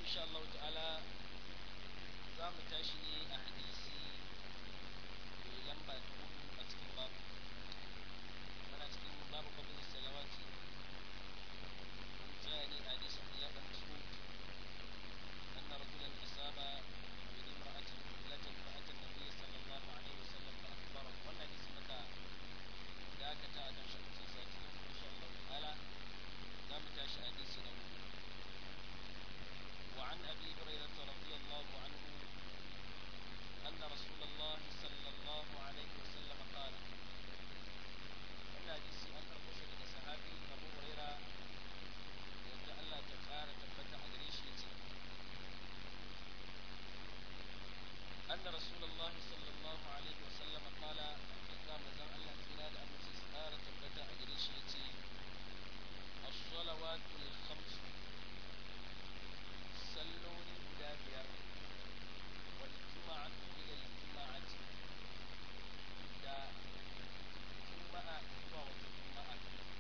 insha Allah ta'ala za mu tashi ne a hadisi mai lamba ta hudu a cikin babu muna cikin babu fadil salawati mun tsaya ne a hadisi Abdullah bin Mas'ud anna rajulan asaba bi imra'atin lati fa'ata an-nabiy sallallahu alaihi wasallam fa akhbara wannan hadisi maka dakata a kan shi kusan sati insha Allah ta'ala za mu tashi a hadisi na hudu وعن أبي هريرة رضي الله عنه أن رسول الله صلى الله عليه وسلم قال أن حديث أن أرقص لك صحابي أبو هريرة يبدأ الله تقال تبتع أدريش أن رسول الله صلى الله عليه وسلم قال إقام زم الله تنال أن تسقال تبتع أدريش الصلوات الخمس salloli guda biyar wal juma'atu ila al juma'ati da juma'a zuwa wata juma'a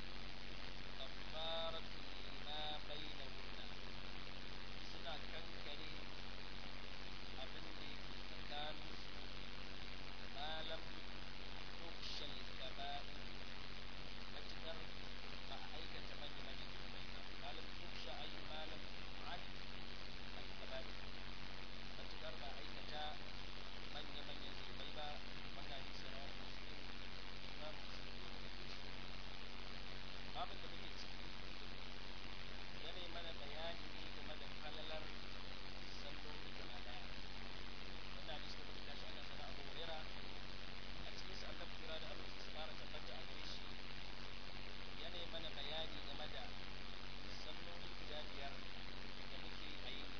kafaratu lima bainahunna suna kankare abin da yake tsakanin su malam tukshal kaba'in matukar ba a aikata manya manya zunubai ba malam tuksha ayi malam tu'ad al-kaba'ir matukar ba aikata manya manyan zunubai ba wannan hadisi na wani muslim imam muslim ne da ke shi babin da muke ciki yana mana bayani ne game da falalar salloli gaba daya wannan hadisi da muke tashi akan sana abu huraira a cikin sa annabi kira da abin su fara tabbata a gare shi yana mana bayani game da salloli guda biyar da muke a yi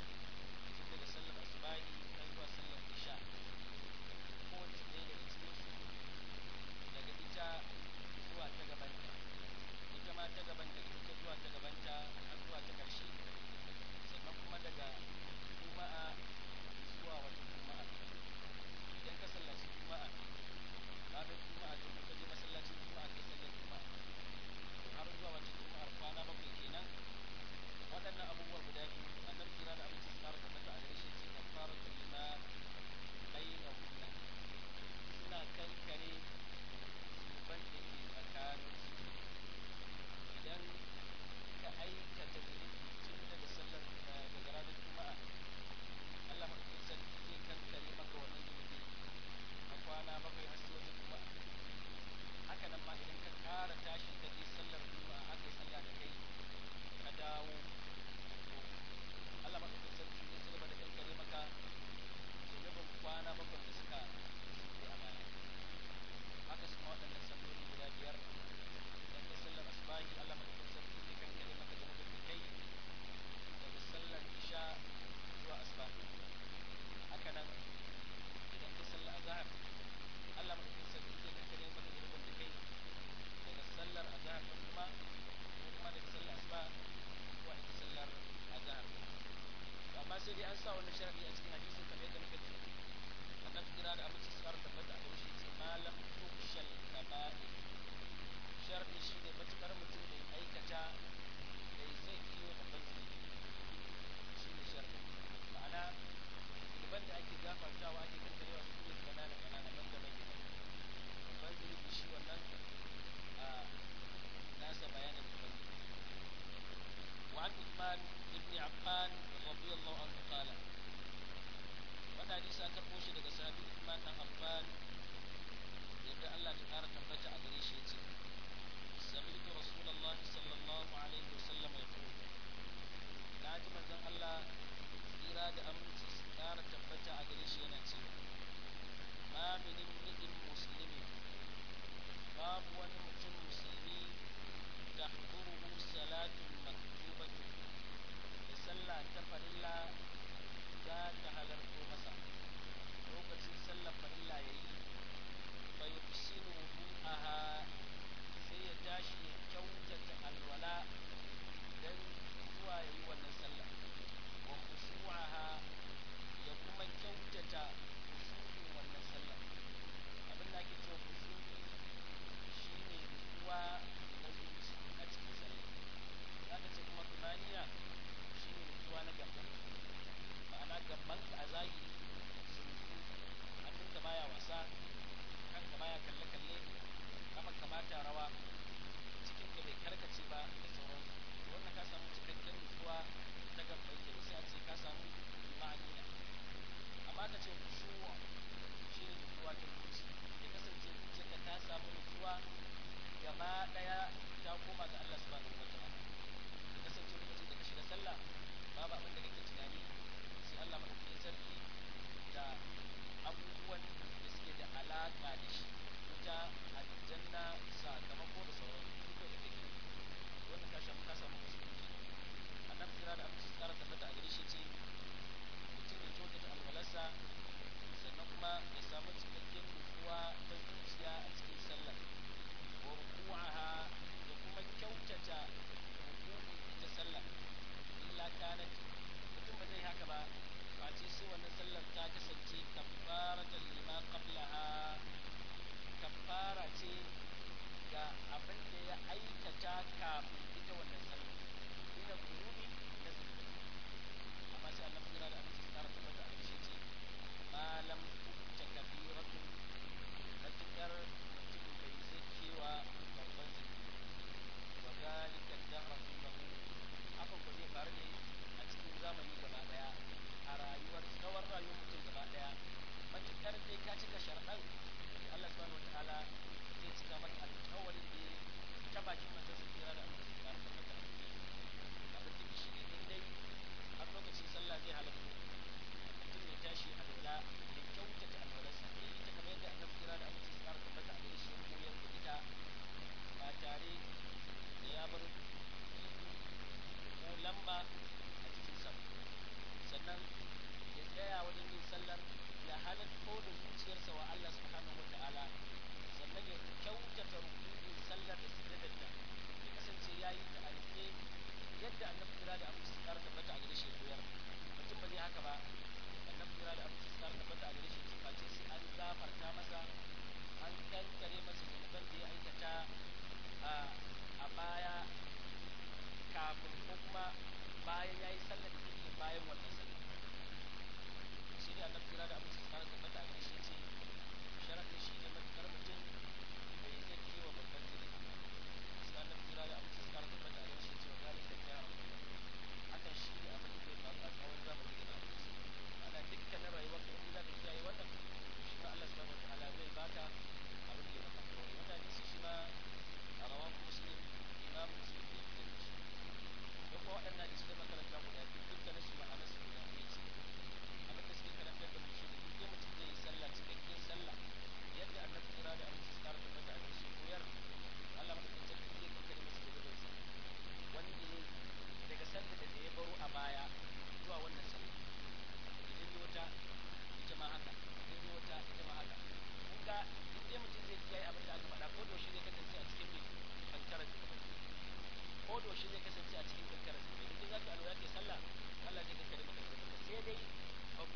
tun daga sallar asubahi har zuwa sallar isha kowace ɗaya daga cikin su daga ita zuwa ta gabanta ita ma ta gaban daga ita zuwa ta gabanta har zuwa ta ƙarshe sannan kuma daga juma'a zuwa wata juma'a idan ka sallaci juma'a ranar juma'a to ka je masallacin juma'a ka sallar juma'a to har zuwa wata juma'ar kwana bakwai kenan waɗannan abubuwa guda biyu annabi kira da abinci tsara da mata a gare shi ce kafara da lima baina hunna suna kankare zuban da ke tsakanin su idan ka aikata zunubi tun daga sallar daga ranar juma'a Allah maɗaukakin sarki zai kankare maka wannan zunubi na kwana bakwai har sai wata juma'a haka nan ma idan ka ƙara tashi ka je sallar juma'a aka yi sallah da kai ka dawo to Allah maɗaukakin sarki zai cigaba da kankare maka zunubin kwana bakwai da suka shuɗe a baya haka su ma waɗannan salloli guda biyar idan kai sallar asubahi Allah maɗaukakin sarki zai kankare maka zunubin da kai daga sallar isha zuwa asubahi haka nan idan kai sallar azhar Allah maɗaukakin sarki zai kankare maka zunubin da kai daga sallar azhar da kuma ko kuma daga sallar asuba zuwa ita sallar azhar to amma sai dai an sa wani sharadi a cikin hadisin kamar yadda muka ji annabi kira da abinci su fara tabbata a gare shi ce malam tushal kaba'ir sharadi shi ne matukar mutum bai aikata bai zai kiwo babban zunubi shi ne sharadi ma'ana zunuban da ake gafartawa ake kankarewa su ne kanana kanana ban da bai babban zunubi shi wannan a nasa bayanin babban وعن عثمان بن عفان رضي الله عنه قال وانا حديث an karɓo shi daga sahabi Uthman dan Affan yadda Allah ta ƙara tabbata a gare shi yace سمعت رسول الله صلى الله عليه وسلم يقول ناجي manzon Allah tsira da aminci su ƙara tabbata a gare shi yana cewa ma min imri'in muslimin babu wani mutum musulmi tahduruhu salatun maktubatun da sallah ta farilla za ta halarto masa lokacin sallar farilla ya yi fa yuhsinu wudu'aha sai ya tashi ya kyautata alwala dan zuwa ya yi wannan sallah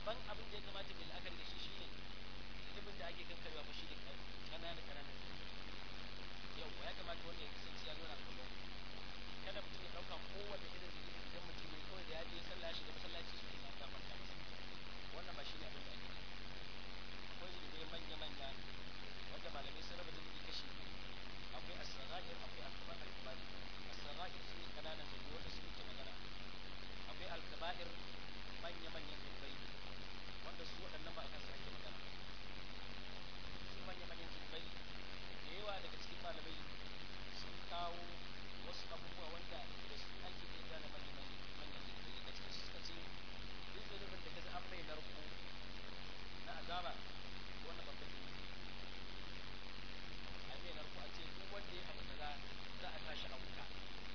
babban abin da ya kamata mai la'akari da shi shine zunubin da ake kankarewa fa shi ne ƙananan ƙananan yau ya kamata wanda ya kasance ya zauna kullum kada mutum ya ɗauka kowane irin zunubi idan mutum ya kawai da ya je sallah ya shiga masallaci shi ne na gafarta masa wannan ba shi ne abin da ake akwai zunubai manya-manya wanda malamai sun raba zunubi kashi biyu akwai as-sagair akwai al-kaba'ir as-sagair su ne kananan zunubi wanda su muke magana akwai al-kaba'ir manya-manyan zunubai wanda su waɗannan ba a kansu ake magana su manya-manyan zunubai da yawa daga cikin malamai sun kawo wasu abubuwa wanda da su ake iya gane manya-manyan zunubai daga cikin su suka ce duk zunubin da ka ji an mai narko na azaba wannan babban zunubi a mai narko a ce duk wanda ya abu kaza za a tashi a wuta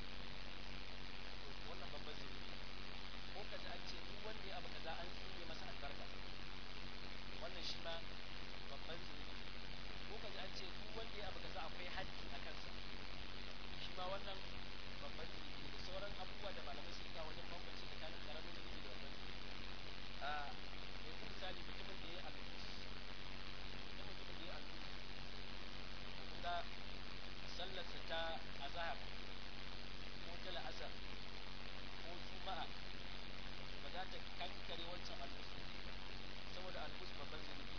wannan babban zunubi ko ka ji an ce duk wanda ya abu kaza an tsine masa albarka wannan shi ma babban zunubi ko ka ji an ce duk wanda ya abu kaza akwai haddi a kansa shi ma wannan babban zunubi da sauran abubuwa da malamai suka kawo wajen bambanci tsakanin karamin zunubi da babban zunubi a yanzu misali mutumin da ya yi alus idan mutumin da ya yi alus kun ga sallarsa ta azahar ko ta la'asar ko juma'a ba za ta kankare wancan alus saboda alus babban zunubi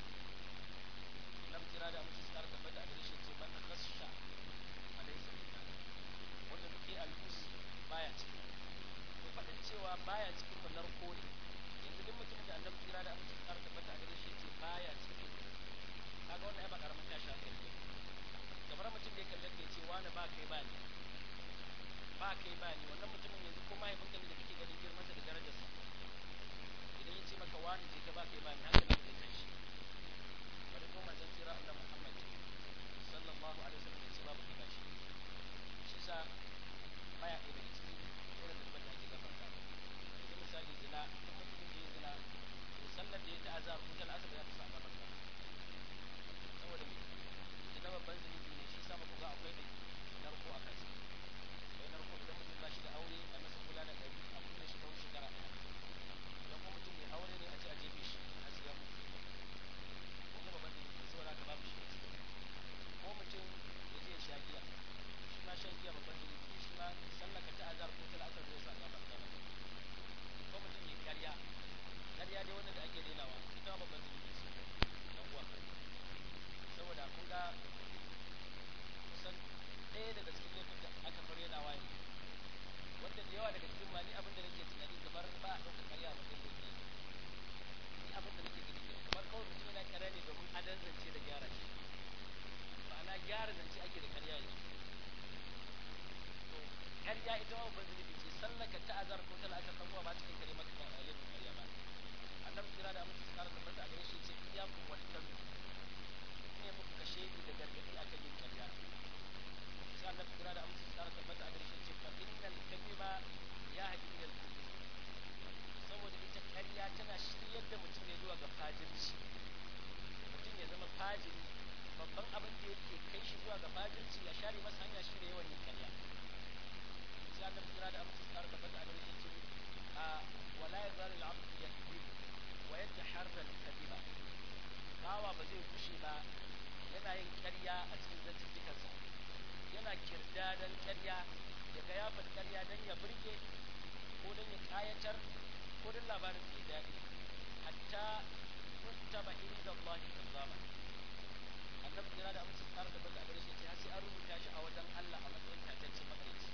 nan kira da mutum tsara tabbata a gare shi ce man khasha alaysa minna wanda muke alus baya ciki to faɗin cewa baya cikin mu narko ne yanzu duk mutumin da annabi kira da mutum tsara tabbata a gare shi ce baya ciki kaga wannan ai ba karamin tashi hankali ne kamar mutum da ya kallon da ya ce wani ba kai ba ni ba kai ba ni wannan mutumin yanzu ko mahaifinka ne da kake ganin girmansa da darajarsa idan ya ce maka wani je ka ba kai ba ni haka ne zai tashi bari ko manzon tsira Allah Muhammad sallallahu alaihi wasallam ya ce babu kai bashi shi sa baya ɗaya daga cikin irin da da ake gafarta yanzu misali zina duk mutumin da ya zina to sallar da ya ta azar ko ta asar za ta sa gafarta saboda me zina babban zunubi ne shi sa muku ga akwai da narko a kansa akwai narko idan mutum ba shi da aure a masa kula da ɗari a kulle shi tsawon shekara ɗaya idan kuma mutum mai aure ne a ce a jefe shi a siya mutu ko kuma babban zunubi ne saboda haka babu shi a ciki ko mutum ya je ya sha giya shi ma shan giya babban zunubi ne shi ma sallaka ta azar ko ta asar zai sa gafarta masa ko mutum ya karya karya dai wanda da ake denawa ita ma babban zunubi ce dan uwa saboda kun ga kusan ɗaya daga cikin laifin da aka fara yana waye wanda da yawa daga cikin ma ni abin da nake tunani kamar ba a ɗaukar karya a matsayin laifi ni abin da nake gani kenan kamar kawai mutum yana karya ne domin adan zance da gyara shi ma'ana gyara zance ake da karya yanzu to karya ita ma babban zunubi ce sallaka ta azar ko ta la'asar ɗan uwa ba ta kai kare maka ba laifin karya ba annabi kira da amince su kara tabbata a gare shi ce iyyakum wal kadhib ne muku kashe ni da gargadi akan yin karya sai annabi kira da amince su kara tabbata a gare shi ce fa innal kadhiba yahdi ila al kufr saboda ita karya tana shiryar da mutum ne zuwa ga fajirci mutum ya zama fajiri babban abin da yake kai shi zuwa ga fajirci ya share masa hanya shi ne yawan yin karya sai annabi kira da amince su kara tabbata a gare shi ce a wala yazalu al-abdu yakذب wa yataharra al-kadhiba bawa ba zai kushe ba yana yin ƙarya a cikin zantuttukansa yana kirdadan ƙarya ya ga ya faɗi ƙarya don ya burge ko don ya ƙayatar ko don labarin mai daɗi hatta yuktaba inda Allah kazzaba annabi kira da amince tsara da baka a gare shi har sai an rubuta shi a wajen Allah a matsayin tataccen makarici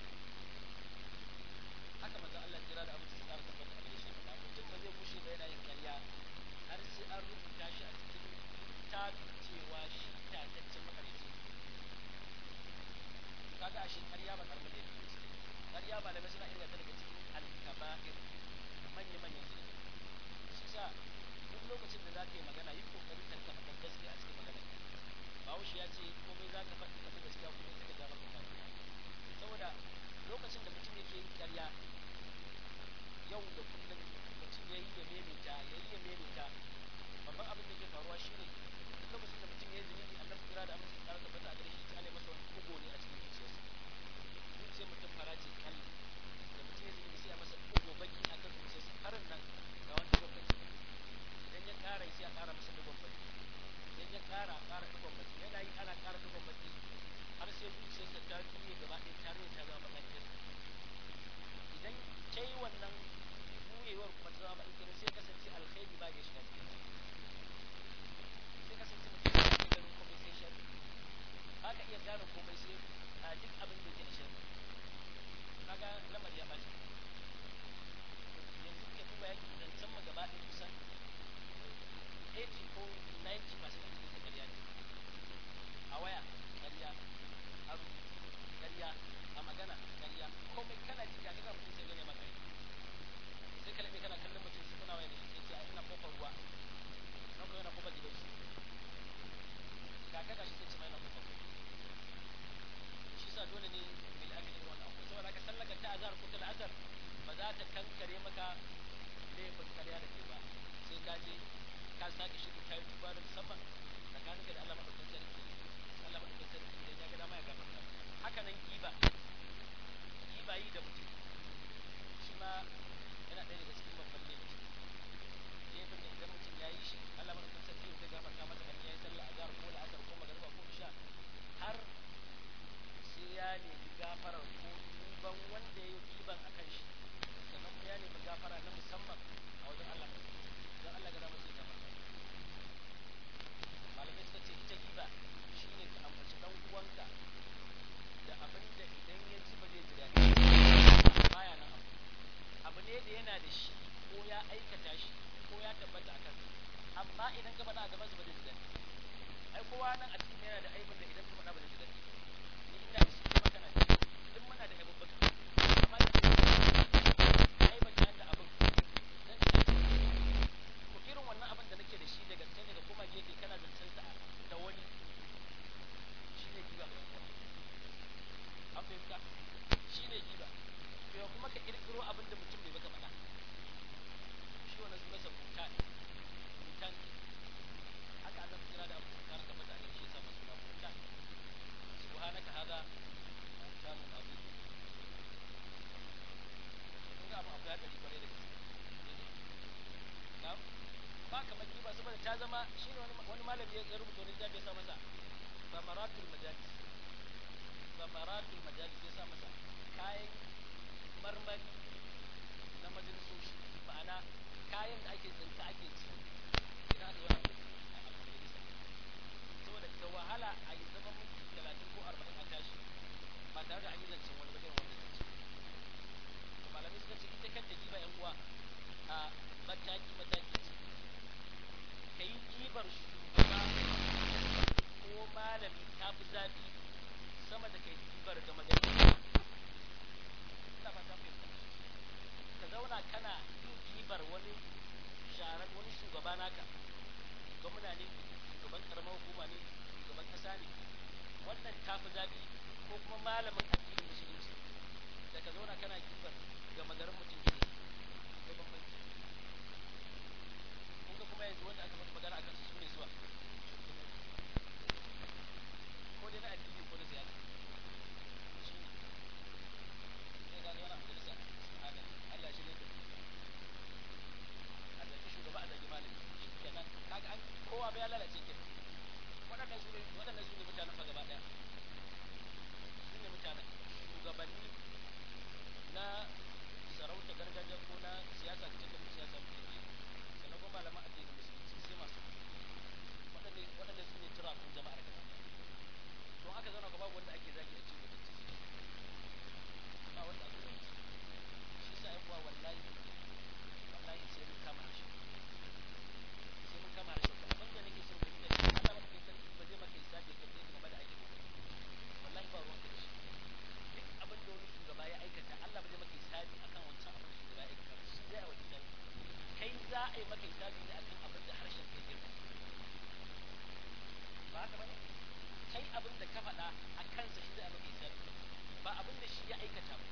haka manzo Allah kira da amince tsara da baka a gare shi ba mutum ba zai kushe ba yana yin ƙarya har sai an rubuta shi a cikin littafin cewa shi tataccen makarici kaga ashe ƙarya ba karamin da yake ce ƙarya ba da suna inganta daga cikin alkaba'ir manya manyan zunubi shi sa duk lokacin da za ka yi magana yi kokari ka rika faɗar gaskiya a cikin magana bahaushe ya ce komai za ka faɗi ka gaskiya kuma sai ka ja maka faɗi saboda lokacin da mutum yake yin ƙarya yau da kullum mutum ya yi ya memita ya yi ya memita babban abin da ke faruwa shine duk lokacin da mutum ya yi zunubi annabi kira da amince tsara tabbata a gare shi ta ne masa wani kugo ne a cikin zuciyarsa zuciyar mutum fara ce kalli da mutum ya zunubi sai a masa kugo baki a kan zuciyarsa harin nan ga wani kugon baki idan za ka shiga cikin sai ka san mutum ya ke ganin komai sai sharri ba ka iya gane komai sai a duk abin da ke da sharri kaga lamari ya ɓaci yanzu ka duba yaki zancen mu gaba ɗaya kusan 80 ko 90 masu ɗan da ƙarya ne a waya ƙarya a rubutu ƙarya a magana ƙarya komai kana ji ga ga mutum sai gane maka sai ka laɓe kana kallon mutum shi kuna waya da shi sai ce ina kofar ruwa nan ko yana kofar gidan shi ga ka gashi sai ce mai na kofar ruwa shi sa dole ne bil akali da wannan abu saboda ka sallaka ta azhar ko ta azhar ba za ta kankare maka laifin ƙarya da ke ba sai ka je ka sake shi ka yi duba da musamman tsakaninka da Allah madaukakin sarki Allah madaukakin sarki idan ya ga dama ya gafarta haka nan giba giba yi da mutum shi ma yana ɗaya daga cikin babban laifi laifin da idan mutum ya yi shi Allah madaukakin sarki zai gafarta masa kan ya yi sallah azhar ko la'asar ko magariba ko isha har sai ya nemi gafarar ko duban wanda ya yi giban a kan shi sannan kuma ya nemi gafara na musamman a wajen Allah don Allah ga damar sai gafarta malamai suka ce ita giba shine ka ambaci dan uwanka da abin da idan ya ji ba zai ji daɗi baya nan abu abu ne da yana da shi ko ya aikata shi ko ya tabbata a kansa amma idan ka faɗa a gaban su ba zai ji daɗi ai kowa nan a cikin yana da aibin da idan ka faɗa ba zai ji daɗi ni ina da shi kuma kana da shi duk muna da aibin baka amma da aibin ta da abin zan ji daɗi ko irin wannan abin da nake da shi da gaske ne da kuma gefe kana zancen sa da wani shi ne giba mai kuwa an fahimta shi ne giba to kuma ka kirkiro abin da mutum bai baka faɗa shi wannan sunan sa butan butan haka Allah kira da abu kan ka mutane shi yasa masu suna butan subhanaka hada butanun azim kun ga abu abu ya dari kwarai da gaske na'am ba kamar giba saboda ta zama shi ne wani malami ya rubuta wani littafi ya sa masa samaratul majalis samaratul majalis ya sa masa kayan marmari na majalisoshi ma'ana kayan da ake tsinta ake ci idan aka zauna a majalisa saboda da wahala a yi zaman minti talatin ko arba'in a tashi ba tare da an yi zancen wani ba irin wanda zance malamai suka ce ita kanta giba yan uwa a mataki mataki ce ka yi kibar shugaba ko malami ta fi zafi sama da kai kibar da magana ina fata fahimta ka zauna kana yin kibar wani sharar wani shugaba naka gwamna ne shugaban karamar hukuma ne shugaban kasa ne wannan ta fi zafi ko kuma malamin addinin musulunci da ka zauna kana kibar ga magarin mutum ne akwai bambanci kun ga kuma yanzu wanda aka faɗi magana akan su sune zuwa ko dai na addini ko na siyasa shi ne sai ga wani majalisa haka Allah shi ne da a zaki shugaba a zaki malami shi kenan kaga an kowa bai lalace kenan waɗannan su ne waɗannan su ne mutanen fa gaba ɗaya su ne mutanen shugabanni na sarauta gargajiya ko na siyasa da cikin siyasa mutum ne sannan kuma malaman addinin musulunci sai masu waɗanda waɗanda su ne turakun jama'ar gaba don aka zauna ga babu wanda ake zagi a cikin mutunci ba wanda ake zagi shi sa yan uwa wallahi wallahi sai mun kama harshe sai mun kama harshe kuma abin da nake so mu yi da Allah ba kai sarki ba zai maka hisabi ka kai game da aikin wallahi ba ruwan ka da shi duk abin da wani shugaba ya aikata Allah ba zai maka hisabi akan wancan abin da shugaba ya aikata shi zai a wajen kai za a yi maka hisabi ne akan abin da harshen kai girma ba haka bane kai abin da ka faɗa a kansa shi zai a maka hisabi ba abin da shi ya aikata ba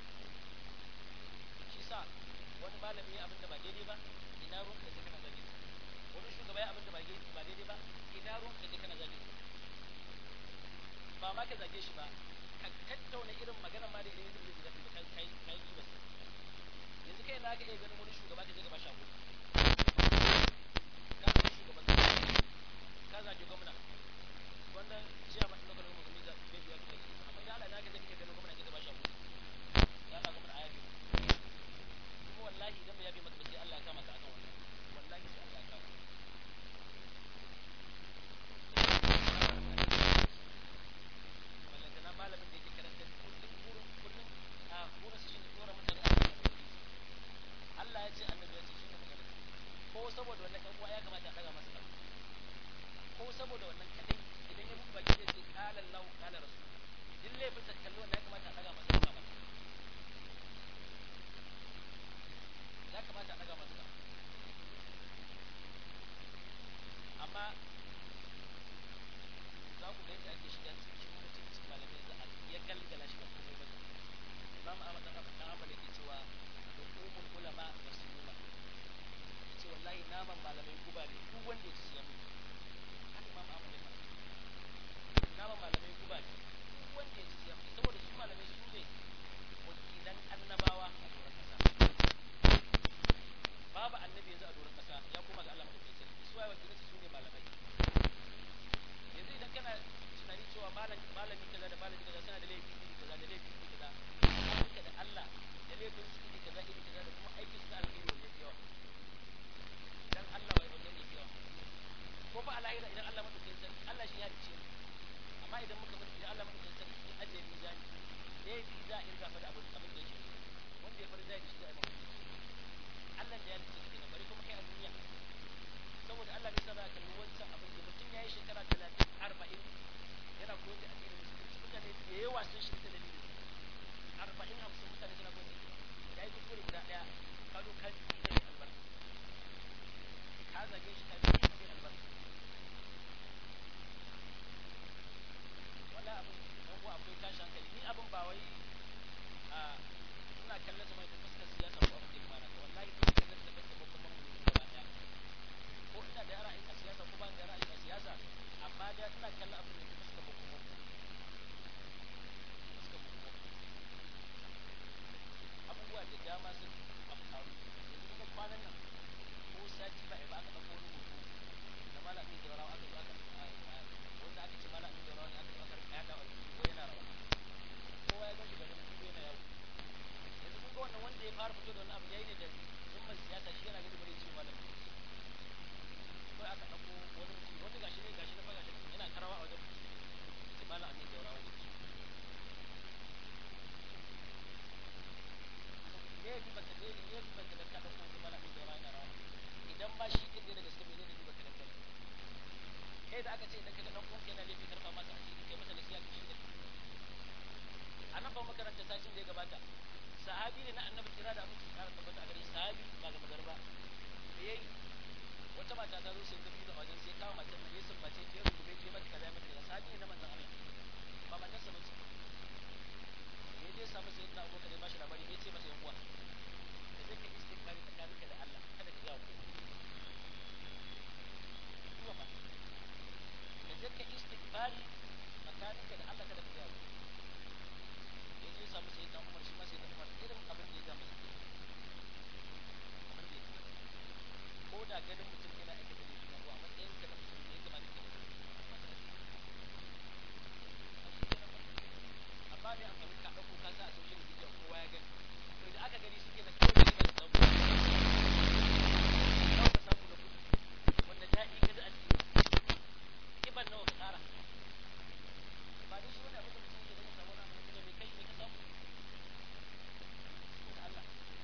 shi sa wani malami ya abin da ba daidai ba ina ruwan ka kana zage wani shugaba ya abin da ba daidai ba ina ruwan ka kana zage ba ma ka zage shi ba ka tattauna irin magana ma da idan zai zai zafi kai kai kai ki bas yanzu kai na ga iya ganin wani shugaba ka je gaba shago ka ga shugaban ka zage gwamna wanda jiya ma lokacin mu gami da bai biya kai amma da Allah na ga zai ganin gwamna ka gaba shago ya ka gwamna ayabi kuma wallahi idan bai yabe maka ba sai Allah ya kama ka akan wannan wallahi sai Allah saboda wannan ɗan uwa ya kamata a ɗaga masa ƙafa ko saboda wannan kadai idan ya buɗe baki zai ce qala Allahu qala rasul din laifin sa kallo wannan ya kamata a ɗaga masa ƙafa ba ya kamata a ɗaga masa ƙafa amma za ku ga yadda ake shiga cikin mutuncin malamai za a ya galgala shi ba komai ba imam ahmad dan abu dan abu yake cewa hukumul ulama masmuma yace wallahi naman malamai guba ne duk wanda ya ci ya mutu haka imam ahmad ya faɗa naman malamai guba ne duk wanda ya ci ya mutu saboda su malamai su ne wakilan annabawa a doron kasa babu annabi yanzu a doron kasa ya koma ga Allah madaukakin sarki su waye wakilansu su ne malamai yanzu idan kana tunani cewa malami malami kaza da malami kaza suna da laifi iri kaza da laifi iri kaza duka da Allah da laifin su iri kaza iri kaza da kuma aikin su na alheri wanda yafi yawa dan Allah wai wanda yafi yawa ko fa alahira idan Allah madaukakin sarki Allah shi ya dace amma idan muka mutu idan Allah madaukakin sarki ya ajiye mizani laifi za a irga fa da abin abin da yake wanda ya bar zai shi da imam Allah da ya dace kenan bari kuma kai a duniya saboda Allah bai saba kalli wancan abin da mutum ya yi shekara talatin arba'in yana koyar da addinin musulunci mutane da yawa sun shi ta dalilin arba'in hamsin mutane suna koyar da ya yi kuskure guda ɗaya ka zo ka ji da albarka ka zage shi ka ji da albarka wala abin dan uwa akwai tashi hankali ni abin ba wai a ina kallon sa mai da fuskar siyasa ko abin da ya fara wallahi ina kallon sa da kuma mu gaba ɗaya ko ina da ra'ayi a siyasa ko ba da ra'ayi a siyasa amma da ina kallon abin da ke fuska ba kuma fuska ba kuma abubuwa da dama sun afkaru yanzu kuma kwanan nan ko sati ba ba aka ɗauko wani hoto da malamin da rawa aka zo aka wanda aka ce malamin da rawa ne aka zo aka yaɗa wa ko yana rawa kowa ya gan shi garin ko yana yawo yanzu kun ga wannan wanda ya fara fito da wannan abu yayi ne da zumman siyasa shi yana gani bare ce malamin kawai aka ɗauko wani mutum wanda gashi ne gashi na faga shi yana karawa a wajen sai malam amin da rawa me ya bibanta ne ne ya bibanta da ka ɗauko wani malam amin da rawa yana rawa idan ba shi kin ne da gaske menene bibanta da kai kai da aka ce idan kaga dan uwanka yana laifi karfa masa a cikin kai masa nasiha ka shi da a nan ba makaranta satin da ya gabata sahabi ne na annabi kira da abin kara tabbata a gare sahabi ba ga magar ba me yayi wata mata ta zo sai ta fito a wajen sai kawo matar da yesun mace ta yi rubuce ce mata kaza mata kaza sahabi ne na manzon Allah ba matar sa bace me je samu sai na abokan da ba shi labari me ce masa yan uwa da zai ka istighfari tsakaninka da Allah kada ka yawo kuma ba da zai ka istighfari tsakaninka da Allah kada ka yawo ya je samu sai dan Umar shi ma sai dan Umar irin abin da ya ga masa abin da ya ko da ganin mutum yana aikata da shi ko a matsayin ka na mutum ne kamar ka amma ne amfani ka dauko ka sa a social media kowa ya gani to da aka gani shike da kawai ne ba samu kawai ka samu da kudi wanda daɗi ka da a ciki kiban nawa ka tsara ba dai shi wani abin da mutum yake da ya samu wani abin da mai kai ne ka samu da Allah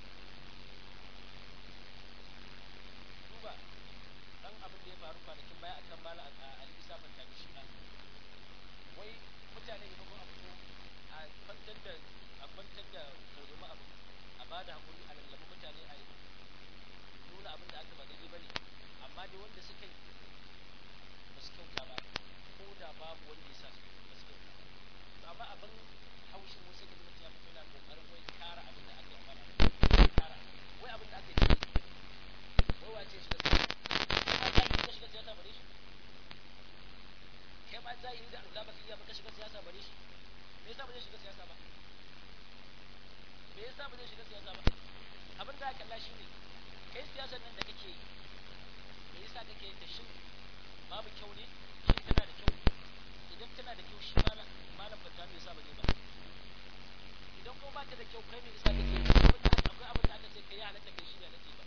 duba dan abin da ya faru kwanakin baya akan mala a Ali Isa Fanta da shi na wai mutane ne kuma abu a kwantar da a kwantar da tauzuma abu a ba da hakuri a lallaba mutane a nuna abin da aka ba daidai bane amma dai wanda suka yi ba su kyauta ba ko da babu wanda ya sa su ba su kyauta to amma abin haushin wasu da mutum ya fito yana kokarin wai kara abin da aka yi mana kara wai abin da aka yi wai wace shi da kai ma zahiri ka shiga siyasa bare shi kai ma zahiri da Allah baka iya baka shiga siyasa bare shi me yasa ba zai shiga siyasa ba me yasa ba zai shiga siyasa ba abin da aka kalla shi ne kai siyasar nan da kake yi me yasa kake yin ta shin babu kyau ne shin tana da kyau idan tana da kyau shi malam malam fata me yasa ba zai ba idan kuma ba ta da kyau kai me yasa kake yi akwai abin da aka ce kai halatta kai shi ne halatta ba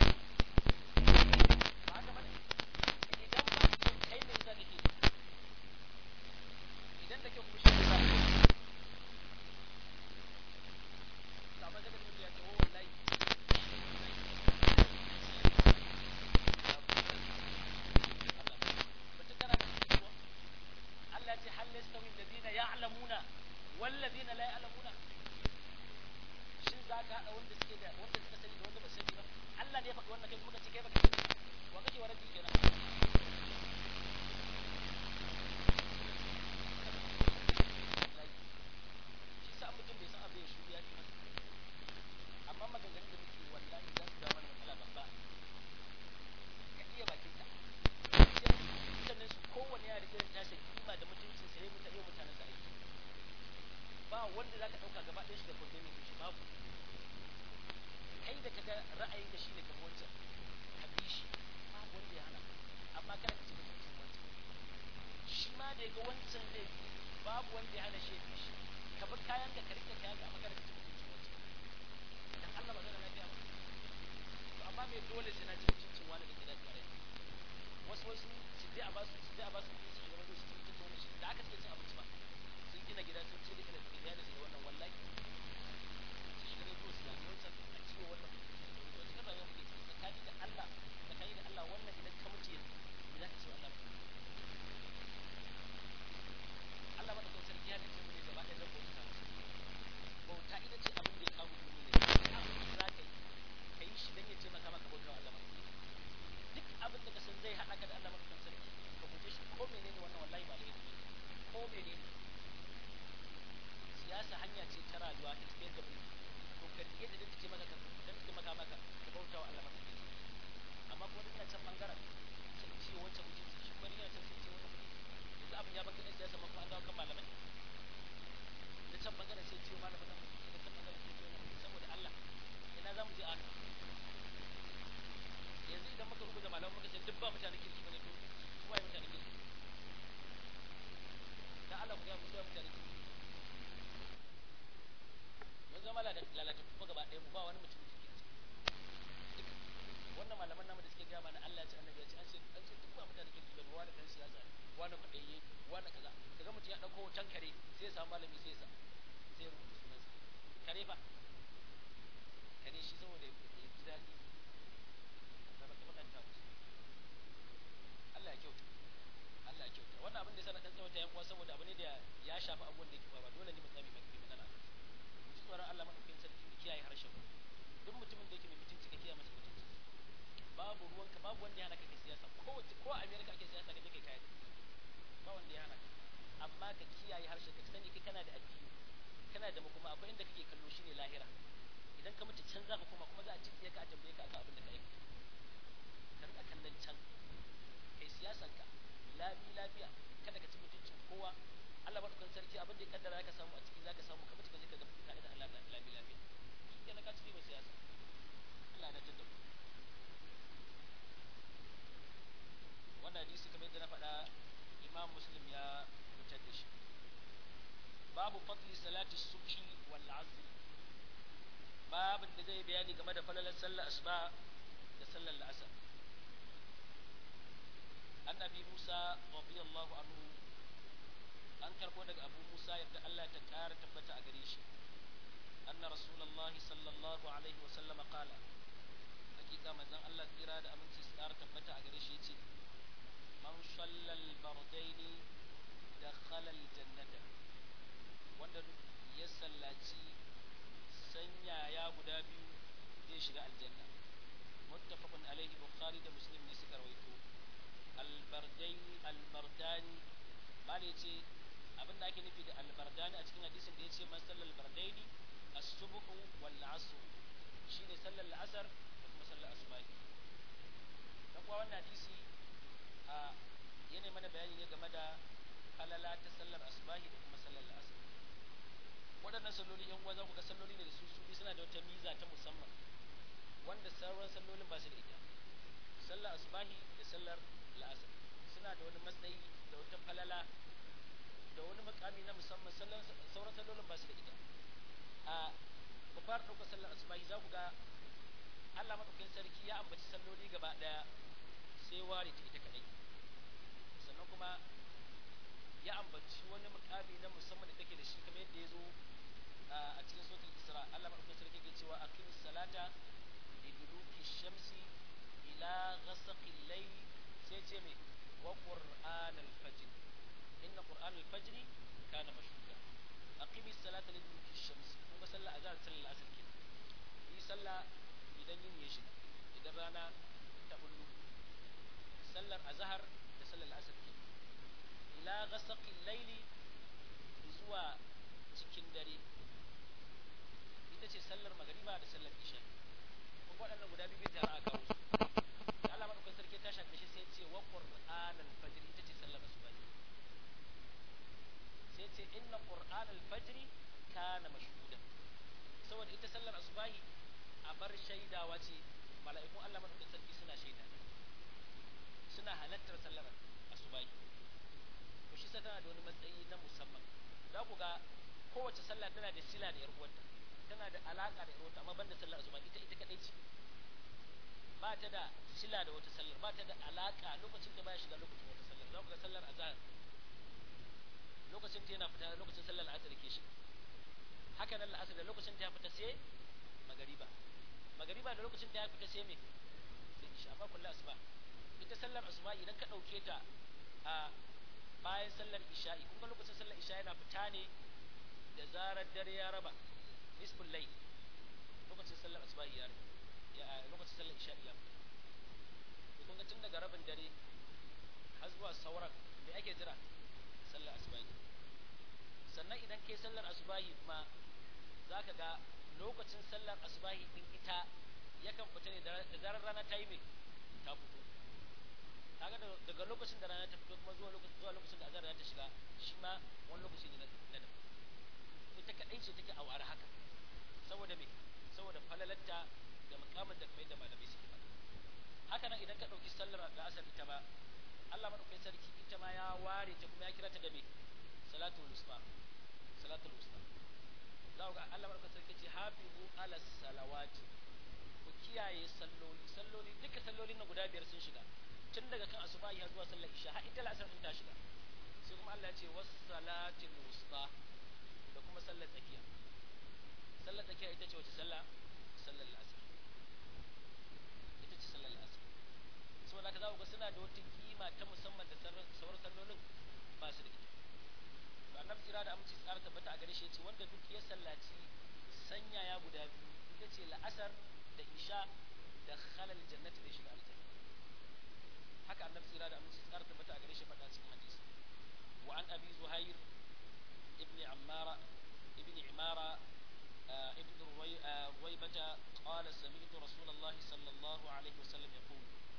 ba haka bane idan ba kai me yasa kake idan da kyau kuma shi yasa kake amma daga mutum ya ce oh wallahi wanda ya hana shi ya fi shi ka bar kayan da ka rike kayan da amma kada ka ci mutuncin wancan dan Allah ba zai lafiya ba to amma me dole sai na ci mutuncin wani da gida tare wasu wasu su je a ba su su je a ba su kuɗi su shiga wajen su ci mutuncin wani shi da aka suke cin abinci ba sun gina gida sun ce da ina da gida da su da wannan wallahi su shiga rediyo su zagi wancan a ciwo wannan wasu kan rayuwa muke ciki tsakani da Allah tsakani da Allah wannan idan ka mutu yanzu me za ka ce wa Allah Allah madaukakin sarki ya dace mu ne gaba ɗaya zan bauta bauta ita ce abin da ya kawo duniya ne abin da za ka yi ka yi shi don ya taimaka maka bauta wa Allah duk abin da ka san zai haɗa ka da Allah madaukakin sarki ka guje shi ko menene wannan wallahi ba laifi ko menene siyasa hanya ce ta rayuwa ta tafiyar da mu to ka rike da take maka ka dan taimaka maka ka bauta wa Allah madaukakin sarki amma kuma duk can bangaren sai ce wancan mutunci shi kuma yana can sai ce wannan mutunci yanzu abin ya baka ɗan siyasa ma kuma an dawo kan malamai da can bangaren sai ciwo malamin nan da can bangaren sai ciwo nan saboda Allah ina za mu je aka yanzu idan muka rubuta malaman muka ce duk ba mutane kirki bane to kuma ya mutane kirki dan Allah ku ga mu mutane kirki mun zama lalata kuma gaba ɗaya mu ba wani mutum kirki wannan malaman namu da suke gaya mana Allah ya ce annabi ya ce an ce an ce duk ba mutane kirki bane wani dan siyasa wani kwaɗayye wani kaza kaga mutum ya ɗauko hoton kare sai ya samu malami sai ya sa sai ya rubuta sunansa kare fa kare shi saboda ya ji daɗi da ba ta faɗanta musu Allah ya kyauta Allah ya kyauta wannan abin da ya sa na ɗan tsawata yan uwa saboda abu ne da ya shafi abubuwan da yake faruwa dole ne mu tsami mai kai magana mu ji tsoron Allah madaukakin sarki mu kiyaye harshen mu duk mutumin da yake mai mutunci ka kiyaye masa mutunci babu ruwanka babu wanda ya hana ka kai siyasa ko ko a America ake siyasa ka je kai kayan ba wanda ya hana ka amma ka kiyaye harshen ka sani kai kana da addini kana da makoma akwai inda kake kallo shine lahira idan ka mutu can za ka koma kuma za a cikin ka a tambaye ka akan abin da ka aikata ka rika kallon can kai siyasan ka labi lafiya kada ka ci mutuncin kowa Allah madaukakin sarki abin da ya kaddara zaka samu a ciki zaka samu ka mutu ka je ka ga tare da Allah labi lafiya shi kenan ka ci mai siyasa Allah ya dace da ku wannan hadisi kamar yadda na faɗa imam muslim ya fitar da shi babu fadli salati subhi wal asr babin da zai bayani game da falalar sallar asuba da sallar la'asar an abi musa radiyallahu anhu an karbo daga abu musa yadda Allah ta kara tabbata a gare shi anna rasulullahi sallallahu alaihi wa sallama qala hakika manzon Allah tsira da aminci su kara tabbata a gare shi yace man shallal bardaini dakhala aljannata wanda ya sallaci sanyaya guda biyu zai shiga aljanna muttafaqun alaihi bukhari da muslim ne suka rawaito albardaini albardani bale yace abin da ake nufi da albardani a cikin hadisin da yace man sallal bardaini as-subhu wal asr shine sallar la'asar da kuma sallar asubahi dan kuwa wannan hadisi a yana mana bayani ne game da falala ta sallar asubahi da kuma sallar la'asar waɗannan salloli yan uwa za ku ga salloli ne da su su suna da wata miza ta musamman wanda sauran sallolin ba su da ita sallar asubahi da sallar la'asar suna da wani matsayi da wata falala da wani makami na musamman sauran sallolin ba su da ita a ku fara ɗaukar sallar asubahi za ku ga Allah maɗaukakin sarki ya ambaci salloli gaba ɗaya sai ware ta ita kaɗai sannan kuma ya ambaci wani mukami na musamman da take da shi kamar yadda ya zo a cikin sautin isra Allah maɗaukakin sarki ke cewa aqim salata liduluki shamsi ila ghasaqil layl sai ce me wa qur'an al-fajr inna qur'an al-fajr kana mashhuda aqim salata liduluki shamsi kuma sallah azhar sallah asr ke yi sallah idan yin ya shiga idan rana ta bullu sallar azhar da sallar asr ke ila ghasaqil layli zuwa cikin dare ita ce sallar magariba da sallar isha kuma waɗannan guda biyu tare a kawo su da Allah madaukakin sarki ta shafe shi sai ce wa qur'an al-fajr ita ce sallar asuba sai ce inna qur'an al-fajr kana mashhuda saboda ita sallar asubahi a bar shaidawa ce mala'ikun Allah madaukakin sarki suna shaida suna halattar sallar asubahi to shi tana da wani matsayi na musamman za ku ga kowace sallah tana da sila da yar uwarta tana da alaka da yar uwarta amma banda sallar asuba ita ita kadai ce ba ta da sila da wata sallar ba ta da alaka lokacin da baya shiga lokacin wata sallar za ku ga sallar azhar lokacin ta yana fita lokacin sallar asar ke shi haka nan la'asar da lokacin ta ya fita sai magariba magariba da lokacin ta ya fita sai me sai isha amma kullu asuba ita sallar asuba idan ka dauke ta a bayan sallar isha'i kun ga lokacin sallar isha yana fita ne da zarar dare ya raba nisful layl lokacin sallar asuba ya ya lokacin sallar isha'i ya fita kun ga tun daga rabin dare har zuwa sauran me ake jira sallar asuba sannan idan kai sallar asubahi ma za ka ga lokacin sallar asubahi din ita yakan fita ne da zarar rana ta yi mai ta fito kaga daga lokacin da rana ta fito kuma zuwa lokacin zuwa lokacin da azhar ta shiga shi ma wani lokaci ne na daban ita kadai ce take awar haka saboda me saboda falalarta da mukamin da kamar da malamai suke faɗa haka nan idan ka ɗauki sallar da asar ita ba Allah madaukakin sarki ita ma ya ware ta kuma ya kira ta da me salatul wusta salatul wusta za ga Allah madaukakin sarki ce hafizu ala salawati ku kiyaye salloli salloli duka sallolin na guda biyar sun shiga tun daga kan asubahi har zuwa sallar isha har ita la'asar din ta shiga sai kuma Allah ya ce was salatul wusta da kuma sallar tsakiya sallar tsakiya ita ce wace sallah sallar la'asar ita ce sallar la'asar saboda haka za ku ga suna da wata kima ta musamman da sauran sallolin ba su da ita to annabi tsira da aminci tsara tabbata a gare shi yace wanda duk ya sallaci sanyaya guda biyu ita ce la'asar da isha da khalal jannati da shiga aljanna haka annabi tsira da aminci tsara tabbata a gare shi faɗa cikin hadisi wa an abi zuhair ibn ammara ibn imara ابن رويبة قال سمعت رسول الله صلى الله عليه وسلم يقول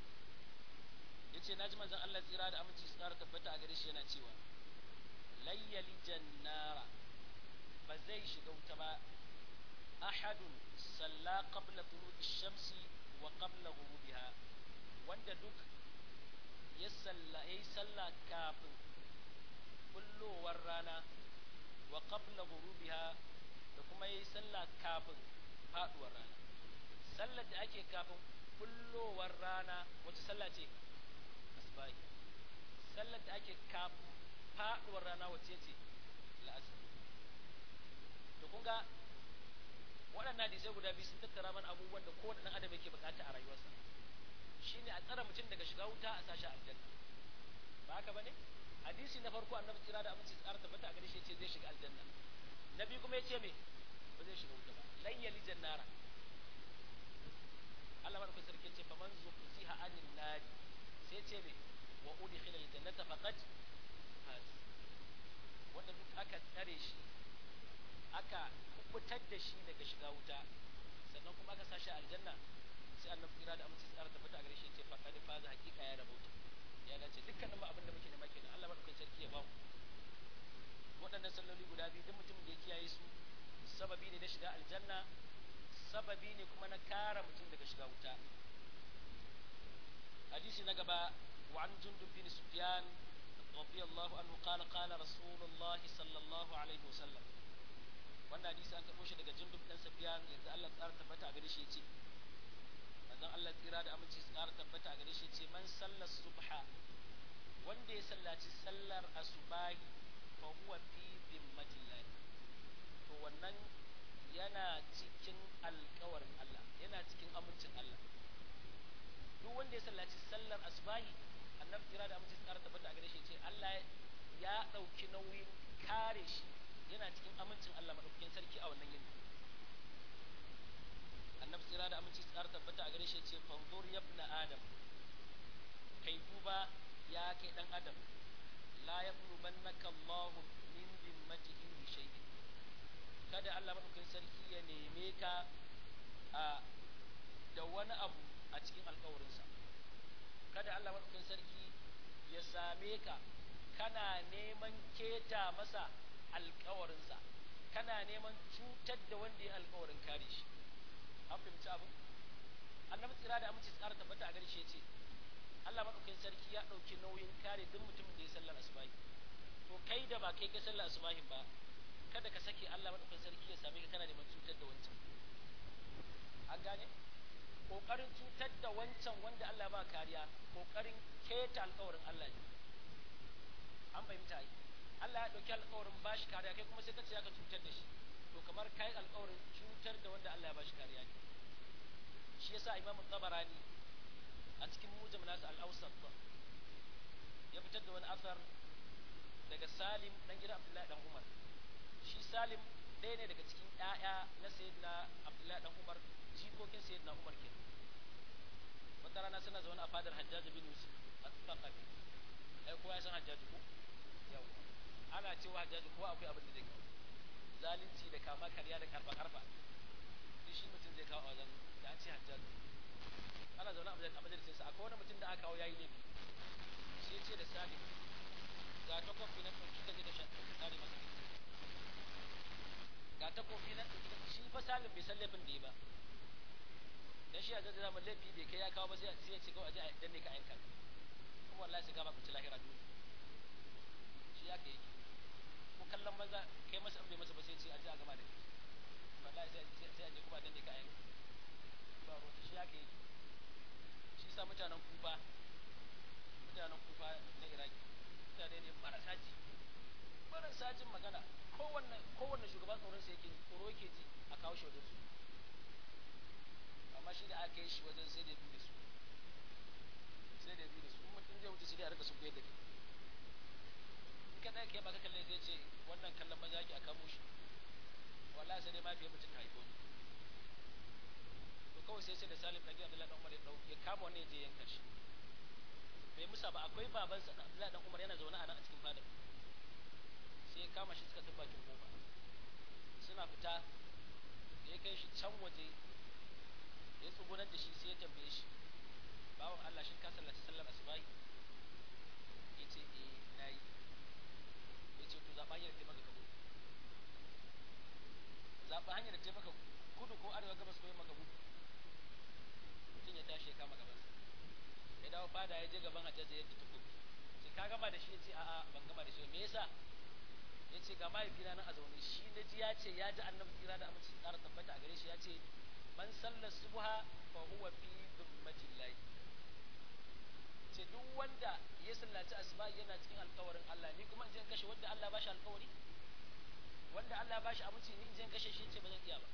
yace naji manzon Allah tsira da aminci su ƙara tabbata a gare shi yana cewa layyali jannara ba zai shiga wuta ba ahadun salla qabla tulu'i shamsi wa qabla ghurubiha wanda duk ya salla yayi salla kafin kullowar rana wa qabla ghurubiha da kuma yayi salla kafin faduwar rana sallar da ake kafin kullowar rana wace sallah ce asbahi sallar da ake kafin faduwar rana wace ce la'asar to kun ga waɗannan hadisai guda biyu sun tattara mana abubuwan da kowane ɗan adam yake bukata a rayuwarsa shine a tsara mutum daga shiga wuta a sashi aljanna ba haka bane hadisi na farko annabi tsira da aminci tsara tabbata a gare shi yace zai shiga aljanna na biyu kuma yace me ba zai shiga wuta ba lan yali jannara Allah madaukakin sarki yace faman zuqziha anin nari sai ce me wa udkhila aljannata faqad faz wanda duk aka tsare shi aka kubutar da shi daga shiga wuta sannan kuma aka sa shi aljanna sai annabi kira da amince tsara tabbata a gare shi ce faqad faz hakika ya rabauta ya dace dukkanin ma abin da muke nema kenan Allah madaukakin sarki ya ba mu waɗannan salloli guda biyu duk mutumin da ya kiyaye su sababi ne na shiga aljanna sababi ne kuma na kara mutum daga shiga wuta hadisi na gaba وعن جندب بن سفيان رضي الله عنه قال قال رسول الله صلى الله عليه وسلم wannan hadisi an karɓo shi daga jundub ɗan safiyan yanzu Allah tsara tabbata a gare shi yace manzon Allah tsira da aminci tsara tabbata a gare shi yace man sallar subha wanda ya sallaci sallar asubahi fa huwa fi dhimmatillah to wannan yana cikin alƙawarin Allah yana cikin amincin Allah duk wanda ya sallaci sallar asubahi annabi kira da amince tsara tabbata a gare shi ce Allah ya ɗauki nauyin kare shi yana cikin amincin Allah madaukakin sarki a wannan yini annabi kira da amince tsara tabbata a gare shi ce fanzur yabna adam kai duba ya kai dan adam la yablubannaka Allah min dimmatihi bi shay'in kada Allah madaukakin sarki ya neme ka a da wani abu a cikin alkawarinsa kada Allah maɗaukin sarki ya same ka kana neman keta masa alkawarinsa kana neman cutar da wanda ya alkawarin kare shi an fahimci abin annabi tsira da aminci tsara tabbata a gare shi ce Allah maɗaukin sarki ya ɗauki nauyin kare duk mutumin da ya sallar asubahi to kai da ba kai ka sallar asubahin ba kada ka sake Allah madaukakin sarki ya same ka kana neman cutar da wancan an gane kokarin cutar da wancan wanda Allah ba kariya kokarin keta alƙawarin Allah ne an fahimta yi Allah ya ɗauki alƙawarin ba shi kariya kai kuma sai ka ce ka cutar da shi to kamar kai alƙawarin cutar da wanda Allah ya ba shi kariya ne shi yasa Imam Tabarani a cikin mujam nasa al-Awsat ya fitar da wani asar daga Salim dan gidan Abdullahi dan Umar shi Salim ɗaya ne daga cikin ƴaƴa na Sayyidina Abdullahi dan Umar jikokin Sayyidina Umar kenan wata rana suna zaune a fadar Hajjaj bin Yusuf a Tsaqafi ai kowa ya san Hajjaj ko yawa ana cewa Hajjaj kowa akwai abin da zai kawo zalunci da kama karya da karfa karfa duk shi mutum zai kawo a wajen da an ce Hajjaj ana zaune a majalisinsa akwai wani mutum da aka kawo yayi laifi sai ya ce da Salim ga ta kofi na ɗauki ka je ka kare masa ga ta kofi na ɗauki shi fa Salim bai san laifin da ya ba dan shi a zai zama laifi bai kai ya kawo ba sai ya ce kawai a je a danne ka ayyuka kuma wallahi sai gaba ku ci lahira dole shi ya kai ko kallon maza kai masa in bai masa ba sai ce a je a gama da kai wallahi sai sai a je kuma danne ka ayyuka ba ruwa shi ya kai shi sa mutanen kufa mutanen kufa na iraki mutane ne marasa ji marasa jin magana kowanne kowanne shugaban tsoron sa yake tsoro yake ji a kawo shi wajen su amma shi da aka yi shi wajen sai da bi da su sai da bi da su mutum zai wuce sai dai a rika sun da kai in ka ɗaya kai ba ka kalle zai ce wannan kallon maza ki a kamo shi wallahi sai dai ma fiye mutum ka haifo ni to kawai sai sai da salim ɗan gidan Abdullahi ɗan Umar ya ɗau ya kama wani ya je yanka shi bai musa ba akwai babansa Abdullahi ɗan Umar yana zaune a nan a cikin fadar sai ya kama shi suka tafi bakin kofa suna fita da ya kai shi can waje ya tsugunar da shi sai ya tambaye shi bawan Allah shin ka sallaci sallar asubahi ya ce eh na yi ya ce to zaɓa hanyar taimaka ka gudu zaɓa hanyar da taimaka kudu ko arewa gabas ko yamma ka gudu mutum ya tashi ya kama gabansa ya dawo fada ya je gaban hajjaji ya fita kudu sai ka gama da shi ya ce a'a ban gama da shi me yasa ya ce ga mahaifina na a zaune shi na ji ya ce ya ji annabi kira da amince tsara tabbata a gare shi ya ce man sallar subha fa huwa fi dhummatin lahi ce duk wanda ya sallaci asuba yana cikin alkawarin Allah ni kuma in je in kashe wanda Allah ba shi alkawari wanda Allah ba shi aminci ni in je in kashe shi ce ba zan iya ba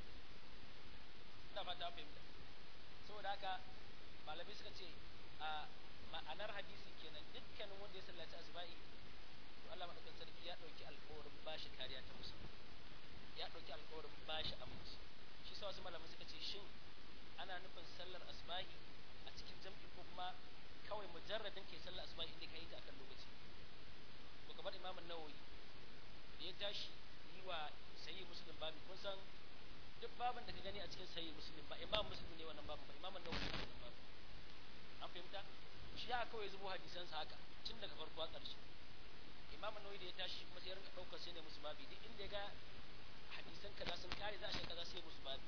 ina fata an fahimta saboda haka malamai suka ce a ma'anar hadisi kenan dukkanin wanda ya sallaci asuba'i to Allah madaukakin sarki ya dauki alkawarin ba shi kariya ta musamman ya dauki alkawarin ba shi aminci shi sa wasu malamai suka ce shin ana nufin sallar asbahi a cikin jam'i ko kuma kawai mujarradin ke sallar asbahi inda ka yi ta akan lokaci to kamar imam an-nawawi da ya tashi yi wa sahih muslim babu kun san duk babin da ka gani a cikin sahih muslim ba imam muslim ne wannan babin ba imam an-nawawi ne wannan babin an fahimta shi ya kawai zubo hadisan sa haka tun daga farko a ƙarshe imam an-nawawi da ya tashi kuma sai ya rinka daukar sai ne musu babi duk inda ya ga hadisan kaza sun kare za a shi kaza sai musu babu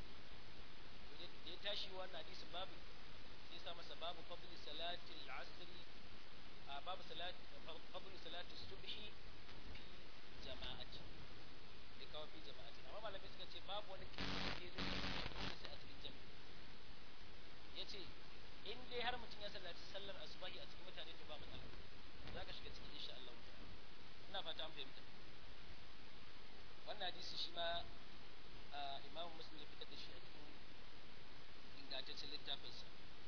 da ya tashi wannan hadisin babu sai sa masa babu fadli salati al-asri a babu salati fadli salati subhi fi jama'ati da kawo fi jama'ati amma malamai suka ce babu wani kisa da zai dole sai a cikin jami'i yace in dai har mutum ya sallaci sallar asubahi a cikin mutane to ba matsala za ka shiga cikin insha Allah ina fata an fahimta wannan hadisi shi ma imamu muslim ya fitar da shi a cikin ingantaccen littafinsa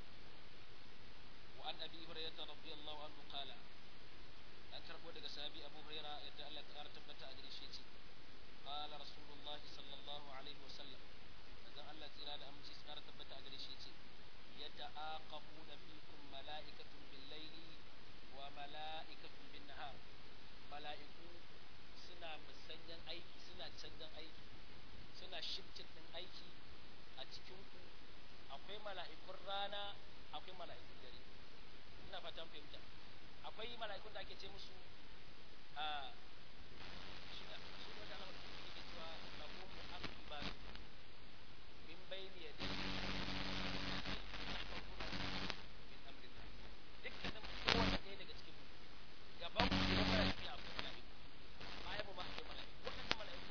wa an abi hurairah radiyallahu anhu qala an karbo daga sahabi abu hurairah yadda Allah ta ƙara tabbata a gare shi yace qala rasulullahi sallallahu alaihi wasallam dan Allah tsira da aminci su ƙara tabbata a gare shi yace yata'aqabuna fikum mala'ikatun bil layli wa mala'ikatun bin nahar mala'iku suna musanyan aiki suna canjan aiki suna shiftin din aiki a cikin ku akwai mala'ikun rana akwai mala'ikun dare ina fatan fahimta akwai mala'ikun da ake ce musu a shi ne su ne da Allah ke cewa lahu mu'aqibat min bayni yadayhi min amrillah dukkanin kowanne ɗaya daga cikin mu gaban ku da mala'iku akwai mala'iku bayan mu ma akwai mala'iku waɗannan mala'iku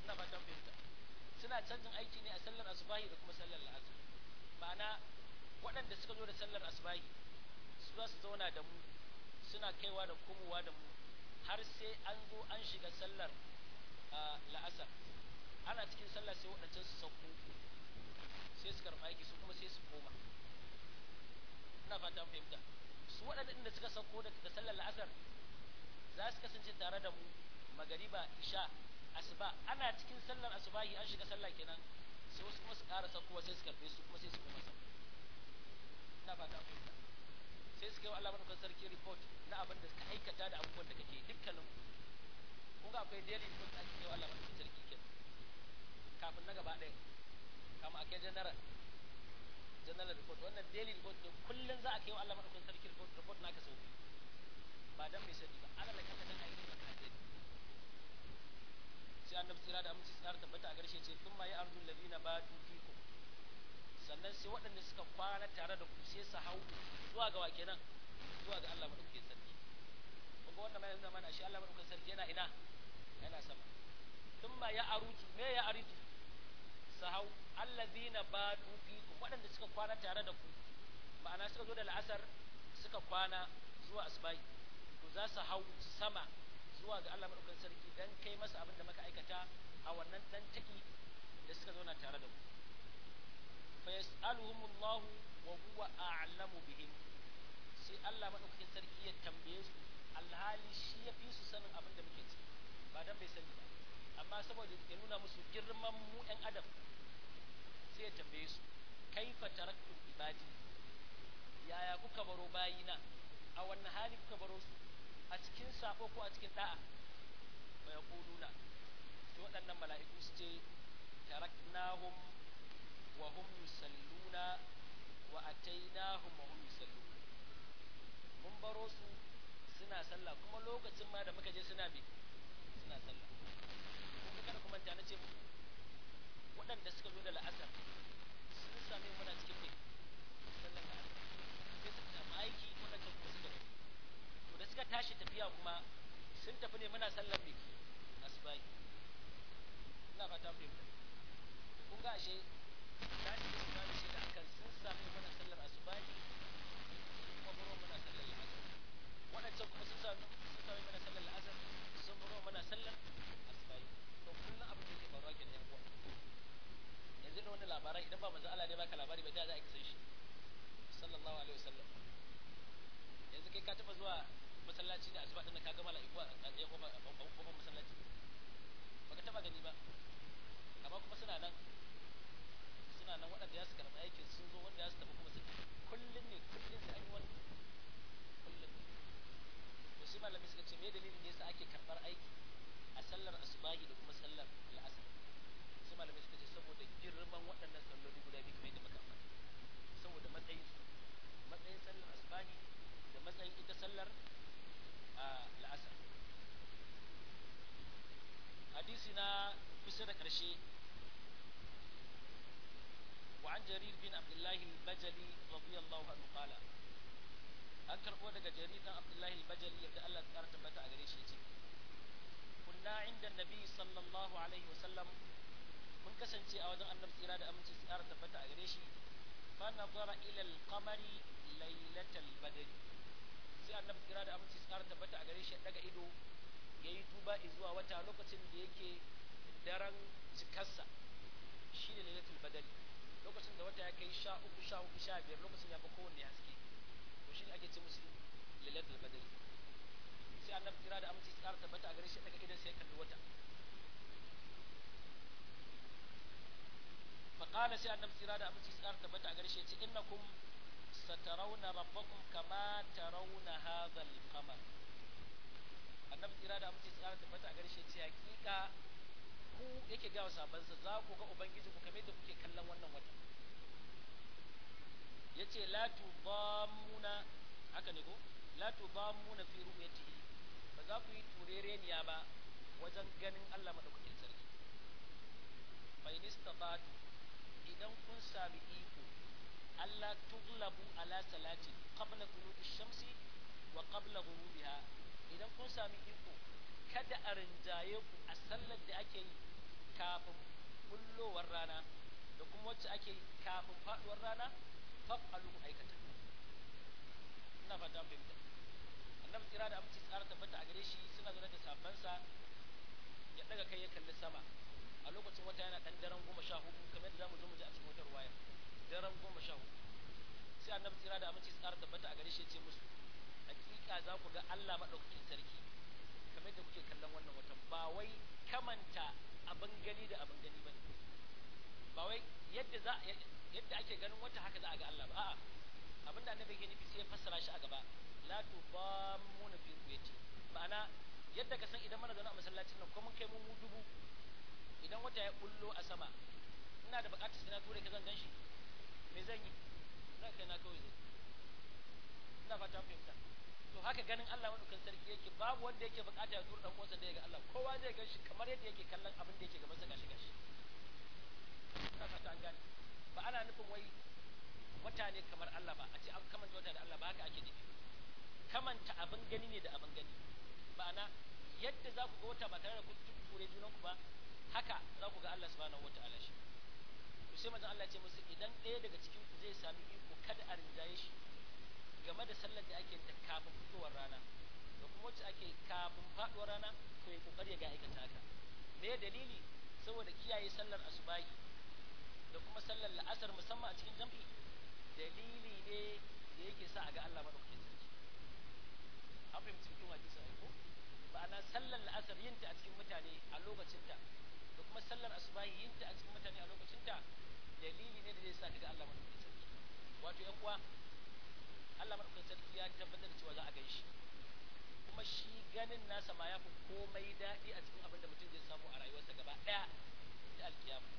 ina fatan fahimta suna canjin aiki ne a sallar asubahi da kuma sallar la'asar ma'ana waɗanda suka zo da sallar asubahi su za su zauna da mu suna kaiwa da komowa da mu har sai an zo an shiga sallar la'asar ana cikin sallah sai waɗancan su sauko sai su karɓa aiki su kuma sai su koma ina fata an fahimta su waɗanda inda suka sauko daga sallar la'asar za su kasance tare da mu magariba isha asuba ana cikin sallar asubahi an shiga sallah kenan sai wasu kuma su ƙara saukowa sai su karɓe su kuma sai su koma sauko ina fata an fahimta sai su kai wa Allah madaukakin sarki report na abin da suka aikata da abubuwan da kake dukkanin kun ga akwai daily report da ake kai wa Allah madaukakin sarki kenan kafin na gaba ɗaya kama akai general general report wannan daily report ne kullum za a kai wa Allah madaukakin sarki report report naka sau biyu ba dan mai sani ba ana da kalla dan aiki ba ka sani sai annabi tsira da aminci tsara tabbata a garshe ce thumma ya arzul ladina batu fikum sannan sai waɗanda suka kwana tare da ku sai su hau zuwa ga wa kenan zuwa ga Allah madaukakin sarki kuma wannan mai nuna mana shi Allah madaukakin sarki yana ina yana sama thumma ya aruju me ya aruju su hau alladhina batu fikum waɗanda suka kwana tare da ku ma'ana suka zo da la'asar suka kwana zuwa asbahi to za su hau sama zuwa ga Allah madaukakin sarki dan kai masa abin da muka aikata a wannan dan taki da suka zauna tare da ku fa yas'aluhum Allah wa huwa a'lamu bihim sai Allah madaukakin sarki ya tambaye su alhali shi ya fi su sanin abin da muke ciki ba dan bai sani ba amma saboda ya nuna musu girman mu ɗan adam sai ya tambaye su kaifa taraktum ibadi yaya kuka baro bayina a wannan hali kuka baro su a cikin sabo ko a cikin da'a wa yaquluna to waɗannan mala'iku su ce taraknahum wa hum yusalluna wa atainahum wa hum yusalluna mun baro su suna sallah kuma lokacin ma da muka je suna bi suna sallah kun kada kuma ta nace muku waɗanda suka zo da la'asar sun same muna cikin ne sallar la'asar sai su samu aiki waɗanda kuma suka tafi to da suka tashi tafiya kuma sun tafi ne muna sallar ne asubahi ina fata mu fahimta kun ga ashe tashi da su bani shi da akan sun same muna sallar asubahi kuma buro muna sallar la'asar waɗancan kuma sun same sun same muna sallar la'asar sun buro muna sallar asubahi to kullum abin da ke faruwa kenan yan uwa yanzu da wannan labarai idan ba manzo Allah ne baka labari ba da za a san shi sallallahu alaihi wasallam yanzu kai ka taba zuwa masallaci da asuba din ka ga mala'iku a tsaye kofar kofar masallaci baka taba gani ba amma kuma suna nan suna nan waɗanda ya su karɓi aikin sun zo wanda ya su tafi kuma su kullum ne kullum sai an yi wani kullum to sai malami suka ce me dalilin da yasa ake karɓar aiki a sallar asubahi da kuma sallar la'asar sai malamai suka ce saboda girman waɗannan salloli guda biyu kamar yadda muka faɗa saboda matsayin su matsayin sallar asbani da matsayin ita sallar la'asar hadisi na kusa da ƙarshe وعن جرير بن عبد الله البجلي رضي الله عنه قال an karɓo daga jarir dan abdullahi al-bajali yadda Allah ya ƙara tabbata a gare shi yace kunna inda nabi sallallahu alaihi wasallam mun kasance a wajen annabi tsira da aminci tsara tabbata a gare shi fa nazara ila al-qamari laylatal badri sai annabi tsira da aminci tsara tabbata a gare shi daga ido yayi duba zuwa wata lokacin da yake daren cikarsa shine lailatul badri lokacin da wata ya kai sha uku sha uku sha biyar lokacin ya fi kowanne haske to shine ake ce musu lailatul badri sai annabi tsira da aminci tsara tabbata a gare shi daga idan sai kalli wata فقال سي النبي صلى الله عليه وسلم تبتا غرشي يتي انكم سترون ربكم كما ترون هذا القمر annabi tsira da amince tsara tabbata a gare shi ce hakika ku yake ga sabansa za ku ga ubangiji ku kamar da kuke kallon wannan wata yace la tudammuna haka ne ko la tudammuna fi ru'yatihi ba za ku yi turereniya ba wajen ganin Allah madaukakin sarki fa in istata'tu idan kun sami iko Allah tuglabu ala salati qabla tulu'i shamsi wa qabla ghurubiha idan kun sami iko kada a rinjaye ku a sallar da ake yi kafin bullowar rana da kuma wacce ake kafin faduwar rana faf'alu aikata ina fata fahimta annabi tsira da aminci tsara tabbata a gare shi suna zaune da safansa ya daga kai ya kalli sama a lokacin wata yana dan daren goma sha hudu kamar da zamu zo mu ji a cikin wata ruwaya daren goma sha hudu sai annabi tsira da aminci tsara tabbata a gare shi ya ce musu hakika za ku ga Allah madaukakin sarki kamar da kuke kallon wannan watan ba wai kamanta abin gani da abin gani bane ba wai yadda za yadda ake ganin wata haka za a ga Allah ba a'a abin da annabi yake nufi sai ya fassara shi a gaba la tudammuna fi ru'yati ma'ana yadda ka san idan mana zaune a masallacin nan ko mun kai mu dubu idan wata ya bullo a sama ina da bukatar sai na ture ka zan gan shi me zan yi zan kai na kawai zai ina fata fahimta to haka ganin Allah madaukakin sarki yake babu wanda yake bukata ya tura dan uwansa da ya ga Allah kowa zai gan shi kamar yadda yake kallon abin da yake gaban sa gashi gashi ina fata an gane ba ana nufin wai wata ne kamar Allah ba a ce an kamanta wata da Allah ba haka ake nufi kamanta abin gani ne da abin gani ma'ana yadda za ku ga wata ba tare da kun ture junan ku ba haka za ku ga Allah subhanahu wata'ala shi to sai manzon Allah ya ce musu idan ɗaya daga cikin ku zai sami iko kada a rinjaye shi game da sallar da ake ta kafin fitowar rana da kuma wacce ake kafin faduwar rana to ya kokari ya ga aikata haka me dalili saboda kiyaye sallar asubahi da kuma sallar la'asar musamman a cikin jam'i dalili ne da yake sa a ga Allah madaukakin sarki an fahimci cikin hadisi ai ko ma'ana sallar la'asar yinta a cikin mutane a lokacinta da kuma sallar asubahi yinta a cikin mutane a lokacinta dalili ne da zai sa ka ga Allah madaukakin sarki wato yan uwa Allah madaukakin sarki ya tabbatar da cewa za a gan shi kuma shi ganin nasa ma ya fi komai daɗi a cikin abin da mutum zai samu a rayuwarsa gaba ɗaya da alkiyama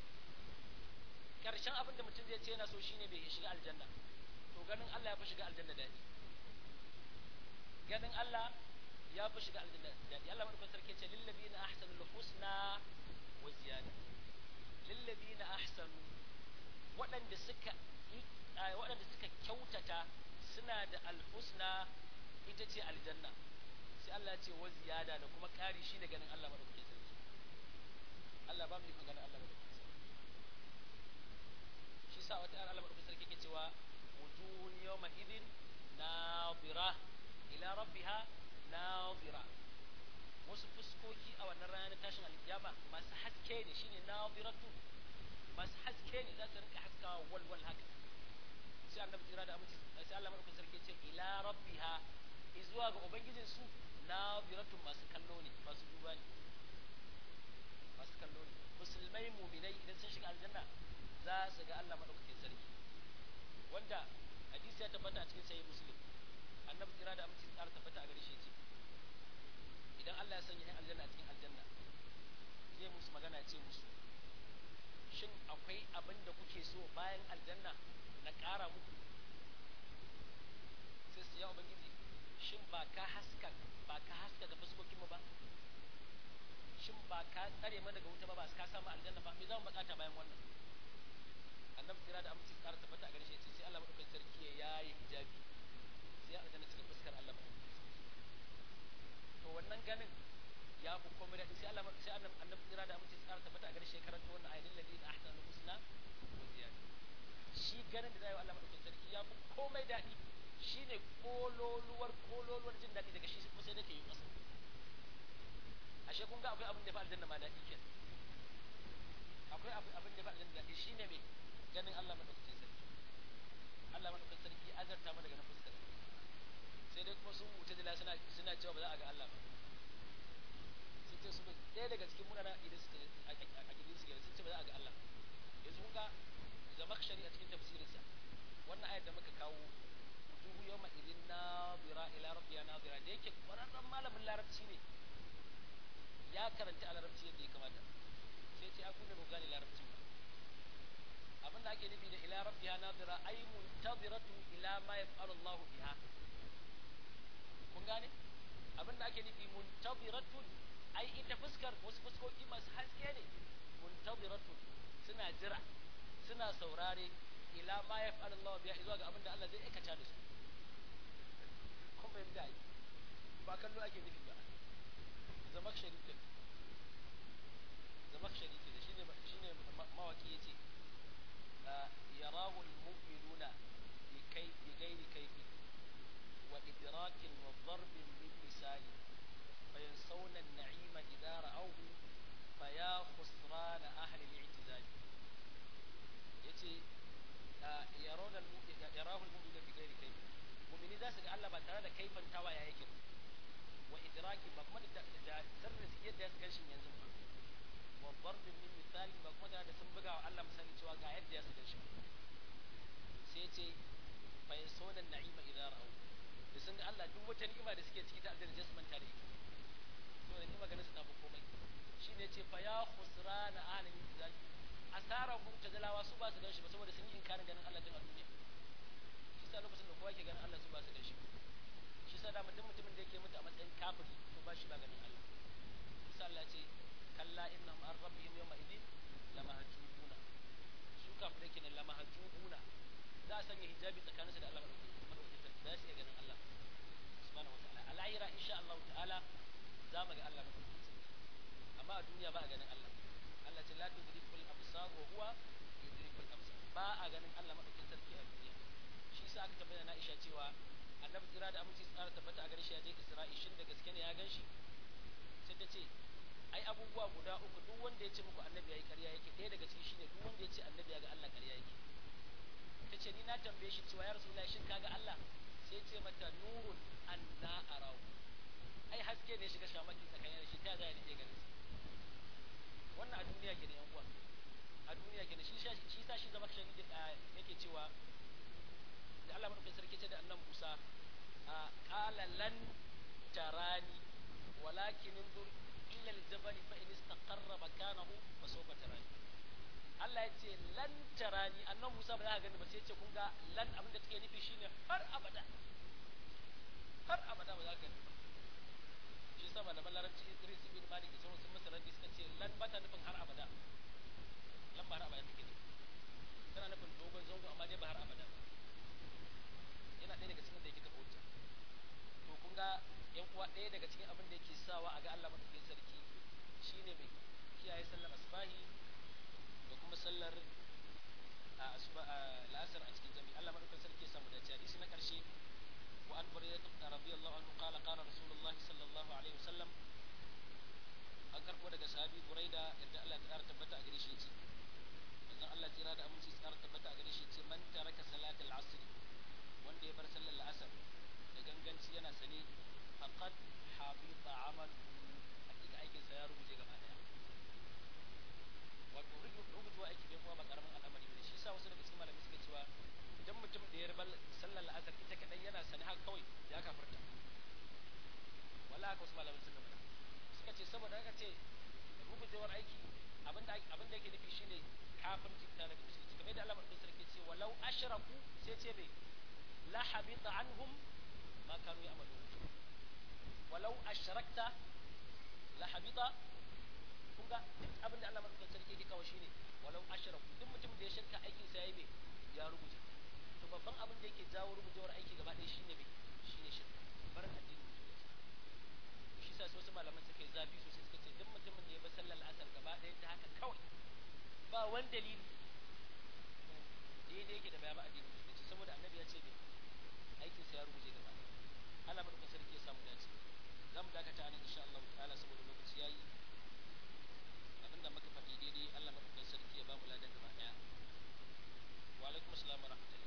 karshen abin da mutum zai ce yana so shine bai shiga aljanna to ganin Allah ya fi shiga aljanna daɗi ganin Allah ya fi shiga aljanna daɗi Allah madaukakin sarki ce lillazina ahsanul husna wa ziyada lillazina ahsanu waɗanda suka waɗanda suka kyautata suna da alhusna ita ce aljanna sai Allah ce wa ziyada da kuma ƙari shi ne ganin Allah madaukakin sarki Allah ba mu yi ganin Allah madaukakin sarki shi sa wata ayar Allah madaukakin sarki ke cewa wujuhun yawma idin nadira ila rabbiha nadira wasu fuskoki a wannan ranar tashin alkiyama masu haske ne shine nadiratu masu haske ne za su rinka haskawa walwal haka sai annabi jira da aminci sai Allah madaukakin sarki ce ila rabbiha zuwa ga ubangijin su nadiratun masu kallo ne masu duba ne masu kallo ne musulmai muminai idan sun shiga aljanna za su ga Allah madaukakin sarki wanda hadisi ya tabbata a cikin sahih muslim annabi jira da aminci tsara tabbata a gare shi ce idan Allah ya sanya aljanna a cikin aljanna zai musu magana ya ce musu shin akwai abin da kuke so bayan aljanna na ƙara muku sai su ya ubangiji shin ba ka haska ba ka haska da fuskokin mu ba shin ba ka tsare mana daga wuta ba ba ka samu aljanna ba me za mu bukata bayan wannan annabi kira da aminci tsara tabbata a gare shi sai Allah madaukakin sarki ya yayi hijabi sai aljanna cikin fuskar Allah to wannan ganin ya fi komai da sai Allah sai annabi kira da aminci tsara tabbata a gare shi karanta wannan ayatin ladina ahsanu husna wa ziyada shi ganin da zai wa Allah madaukakin sarki ya fi komai daɗi shi ne kololuwar kololuwar jin daɗi daga shi kuma sai da ke yi ƙasa ashe kun ga akwai abin da ya fi aljanna ma daɗi ke akwai abin da ya fi aljanna daɗi shi ne mai ganin Allah madaukakin sarki Allah madaukakin sarki azarta mana daga na fuskar sai dai kuma sun wuce da suna suna cewa ba za a ga Allah ba sun ce su ɗaya daga cikin munana idan suka a gidan su sun ce ba za a ga Allah yanzu kun ga zamakshari a cikin tafsirinsa wannan ayar da muka kawo wujuhu yawma idin nadira ila rabbiya nadira da yake kwararren malamin larabci ne ya karanta a larabci yadda ya kamata sai ce aku da gane larabci ba abinda ake nufi da ila rabbiya nadira ay muntadiratu ila ma yaf'alu Allah biha kun gane abinda ake nufi muntadiratu ai ita fuskar wasu fuskoki masu haske ne muntadiratu suna jira suna saurare ila ma ya fi Allah biya zuwa ga abin da Allah zai aikata da su kun fahimta ai ba kallo ake nufi ba zama sharifin zamakshari ke da shine shine mawaki yace yarahu al-mu'minuna bi kai bi ghairi kayfi wa idrakin wa darbin min misali fayansawna an-na'ima idha ra'awhu faya khusrana ahli al-i'tizal yace yarawna al-mu'min yarahu al-mu'minuna bi ghairi kayfi mu'mini za su ga Allah ba tare da kaifan tawaya yake ba wa idraki ba kuma da sirrin su yadda su ganshin yanzu ba wa darbin min misali ba kuma da sun buga wa Allah misali cewa ga yadda ya su ganshin sai ce fa yasawna na'ima idza ra'aw da sun ga Allah duk wata ni'ima da suke ciki ta aljanna sai su manta da ita to da ni'ima ganin su ta fi komai shine ce fa ya khusrana ahli izaki asara mu'tazilawa su ba su ganshi ba saboda sun yi inkarin ganin Allah din a duniya shi sa lokacin da kowa ke ganin Allah su ba su ganshi shi sa da mutum mutumin da yake mutu a matsayin kafiri to ba shi ba ganin Allah isa Allah ce kalla innahum an rabbihim yawma idin lamahjubuna su kafirai kenan lamahjubuna za a sanya hijabi tsakaninsu da Allah madaukakin madaukakin sarki ba su iya ganin Allah subhanahu wataala a lahira insha Allah ta'ala za mu ga Allah madaukakin sarki amma a duniya ba a ganin Allah Allah ce la tudrikul absar wa huwa yudrikul absar ba a ganin Allah madaukakin sarki a duniya shi sa aka tabbata na Aisha cewa annabi tsira da aminci tsara tabbata a gare shi ya je Isra'i shin da gaske ne ya gan shi sai ta ce ai abubuwa guda uku duk wanda ya ce muku annabi yayi ƙarya yake ɗaya daga ciki shine duk wanda ya ce annabi ya ga Allah ƙarya yake ta ce ni na tambaye shi cewa ya rasulullahi shin kaga Allah sai ce mata nurun anna arahu ai haske ne shiga shamaki tsakanin da shi ta zai ne ganin sa wannan a duniya kenan yan uwa a duniya kenan shi shi sa shi zama kashin yake cewa da Allah madaukakin sarki ce da annan Musa a qala lan tarani walakin inzur illa al-jabal fa in istaqarra makanahu fa sawfa tarani Allah ya ce lan tarani annan Musa ba za ka gani ba sai ya ce kun ga lan abinda take nufi shine har abada har abada ba za ka gani ba shi yasa malaman larabci Idris ibn Malik da sauran sun masa raddi suka ce lan ba ta nufin har abada lan ba har abada take nufi tana nufin dogon zango amma dai ba har abada ba yana ɗaya daga cikin da yake kafa hujja to kun ga yan uwa ɗaya daga cikin abin da yake sawa a ga Allah madaukakin sarki shine mai kiyaye sallar asbahi da kuma sallar la'asar a cikin jami'i Allah madaukakin sarki ya samu da hadisi na ƙarshe wa an bari da radiyallahu anhu qala qala rasulullahi sallallahu alaihi wasallam an karɓo daga sahabi buraida yadda Allah ya ƙara tabbata a gare shi yace manzon Allah tsira da aminci tsara tabbata a gare shi yace man taraka salatal asr wanda ya bar sallar la'asar da ganganci yana sane faqad habita amal hakika aikin sa ya rubuce gaba daya wato rubutuwa aiki da kuma ba karamin al'amari bane shi yasa wasu daga cikin malamai suke cewa idan mutum da ya bar sallar la'asar ita kadai yana sane haka kawai ya kafirta wala haka wasu malamai suka faɗa suka ce saboda haka ce rubutewar aiki abinda abinda yake nufi shine kafirci ta daga musulunci kamar da Allah madaukakin sarki ce walau ashraku sai ce bai la habita anhum ma kanu ya'malun walau ashrakta la habita kun ga duk abin da Allah madaukakin sarki yake kawo shine walau ashraku duk mutum da ya shirka aikin sa yayi me ya rubuce to babban abin da yake jawo rubutewar aiki gaba ɗaya shine me shine shirka bar addinin musulunci shi sa wasu malaman suka yi zafi sosai suka ce duk mutumin da ya bi sallar asar gaba ɗaya ta haka kawai ba wani dalili daidai yake da bayan addinin musulunci saboda annabi ya ce me aikin sa ya rubuce gaba ɗaya Allah madaukakin sarki ya samu dace za mu dakata nan insha Allah ta'ala saboda lokaci yayi abinda muka faɗi daidai Allah madaukakin sarki ya ba mu ladan gaba ɗaya wa alaikum assalam wa rahmatullah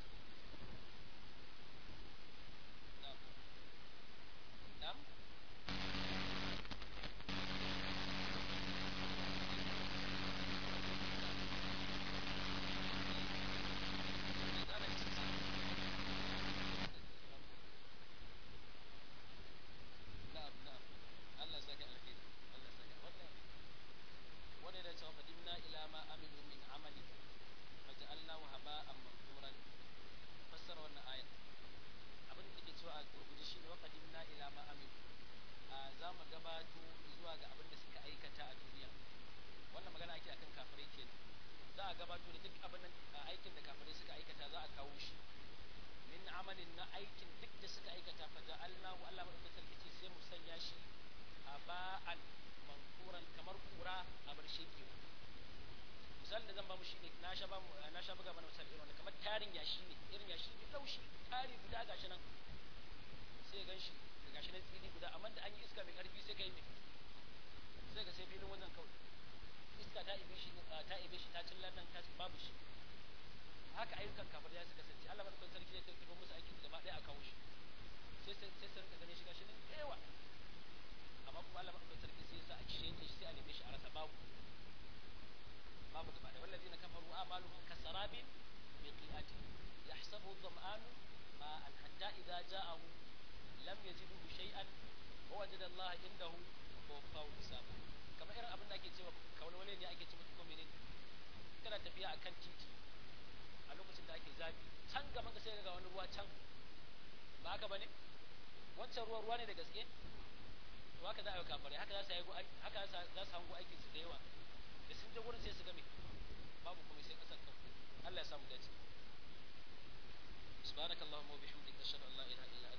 na'am na'am na'am na'am Allah saka alkhairi Allah saka wannan wanda da cewa fadimna ila ma amilu min amali faj'alnahu haba'an manzuran fassara wannan aya abin da take cewa a gurguje shi ne waqadimna ila ma amilu a za mu gabato zuwa ga abin da suka aikata a duniya wannan magana ake akan kafirai kenan za a gabato da duk abin da aikin da kafirai suka aikata za a kawo shi min amalin na aikin duk da suka aikata fa ja'alnahu Allah madaukakin sarki ce sai mu sanya shi haba'an mankuran kamar kura a bar shekewa misalin da zan ba mu shi ne na sha ba mu na sha buga mana misali irin wanda kamar tarin yashi ne irin yashi mai laushi tari guda gashi nan sai gan shi gashi nan tsiri guda amma da an yi iska mai karfi sai kai mai sai ga sai filin wajen kawai iska ta ibe shi ta ibe shi ta cillar nan ta babu shi haka ayyukan kafar ya suka kasance Allah madaukakin sarki zai tafi musu aikin gaba ɗaya a kawo shi sai sai sai su rinka ganin shi gashi nan yawa amma kuma Allah madaukakin sarki sai ya sa a cishe shi sai a neme shi a rasa babu babu gaba da wallazi na kafaru amaluhum kasarabin biqi'ati yahsabu dhama'anu ma'an hatta idza ja'ahu lam yajidhu shay'an wa wajada Allah indahu fawfahu hisaba kamar irin abin da ake cewa kawalwale ne ake cewa ko menene kana tafiya akan titi a lokacin da ake zafi can gaban ka sai ga wani ruwa can ba haka bane wancan ruwa ruwa ne da gaske to haka za a yi kafare haka za su yi haka za su hango aikin su da yawa da sun je wurin sai su game babu kuma sai kasar kan Allah ya samu dace subhanakallahumma wa bihamdika ashhadu an la ilaha illa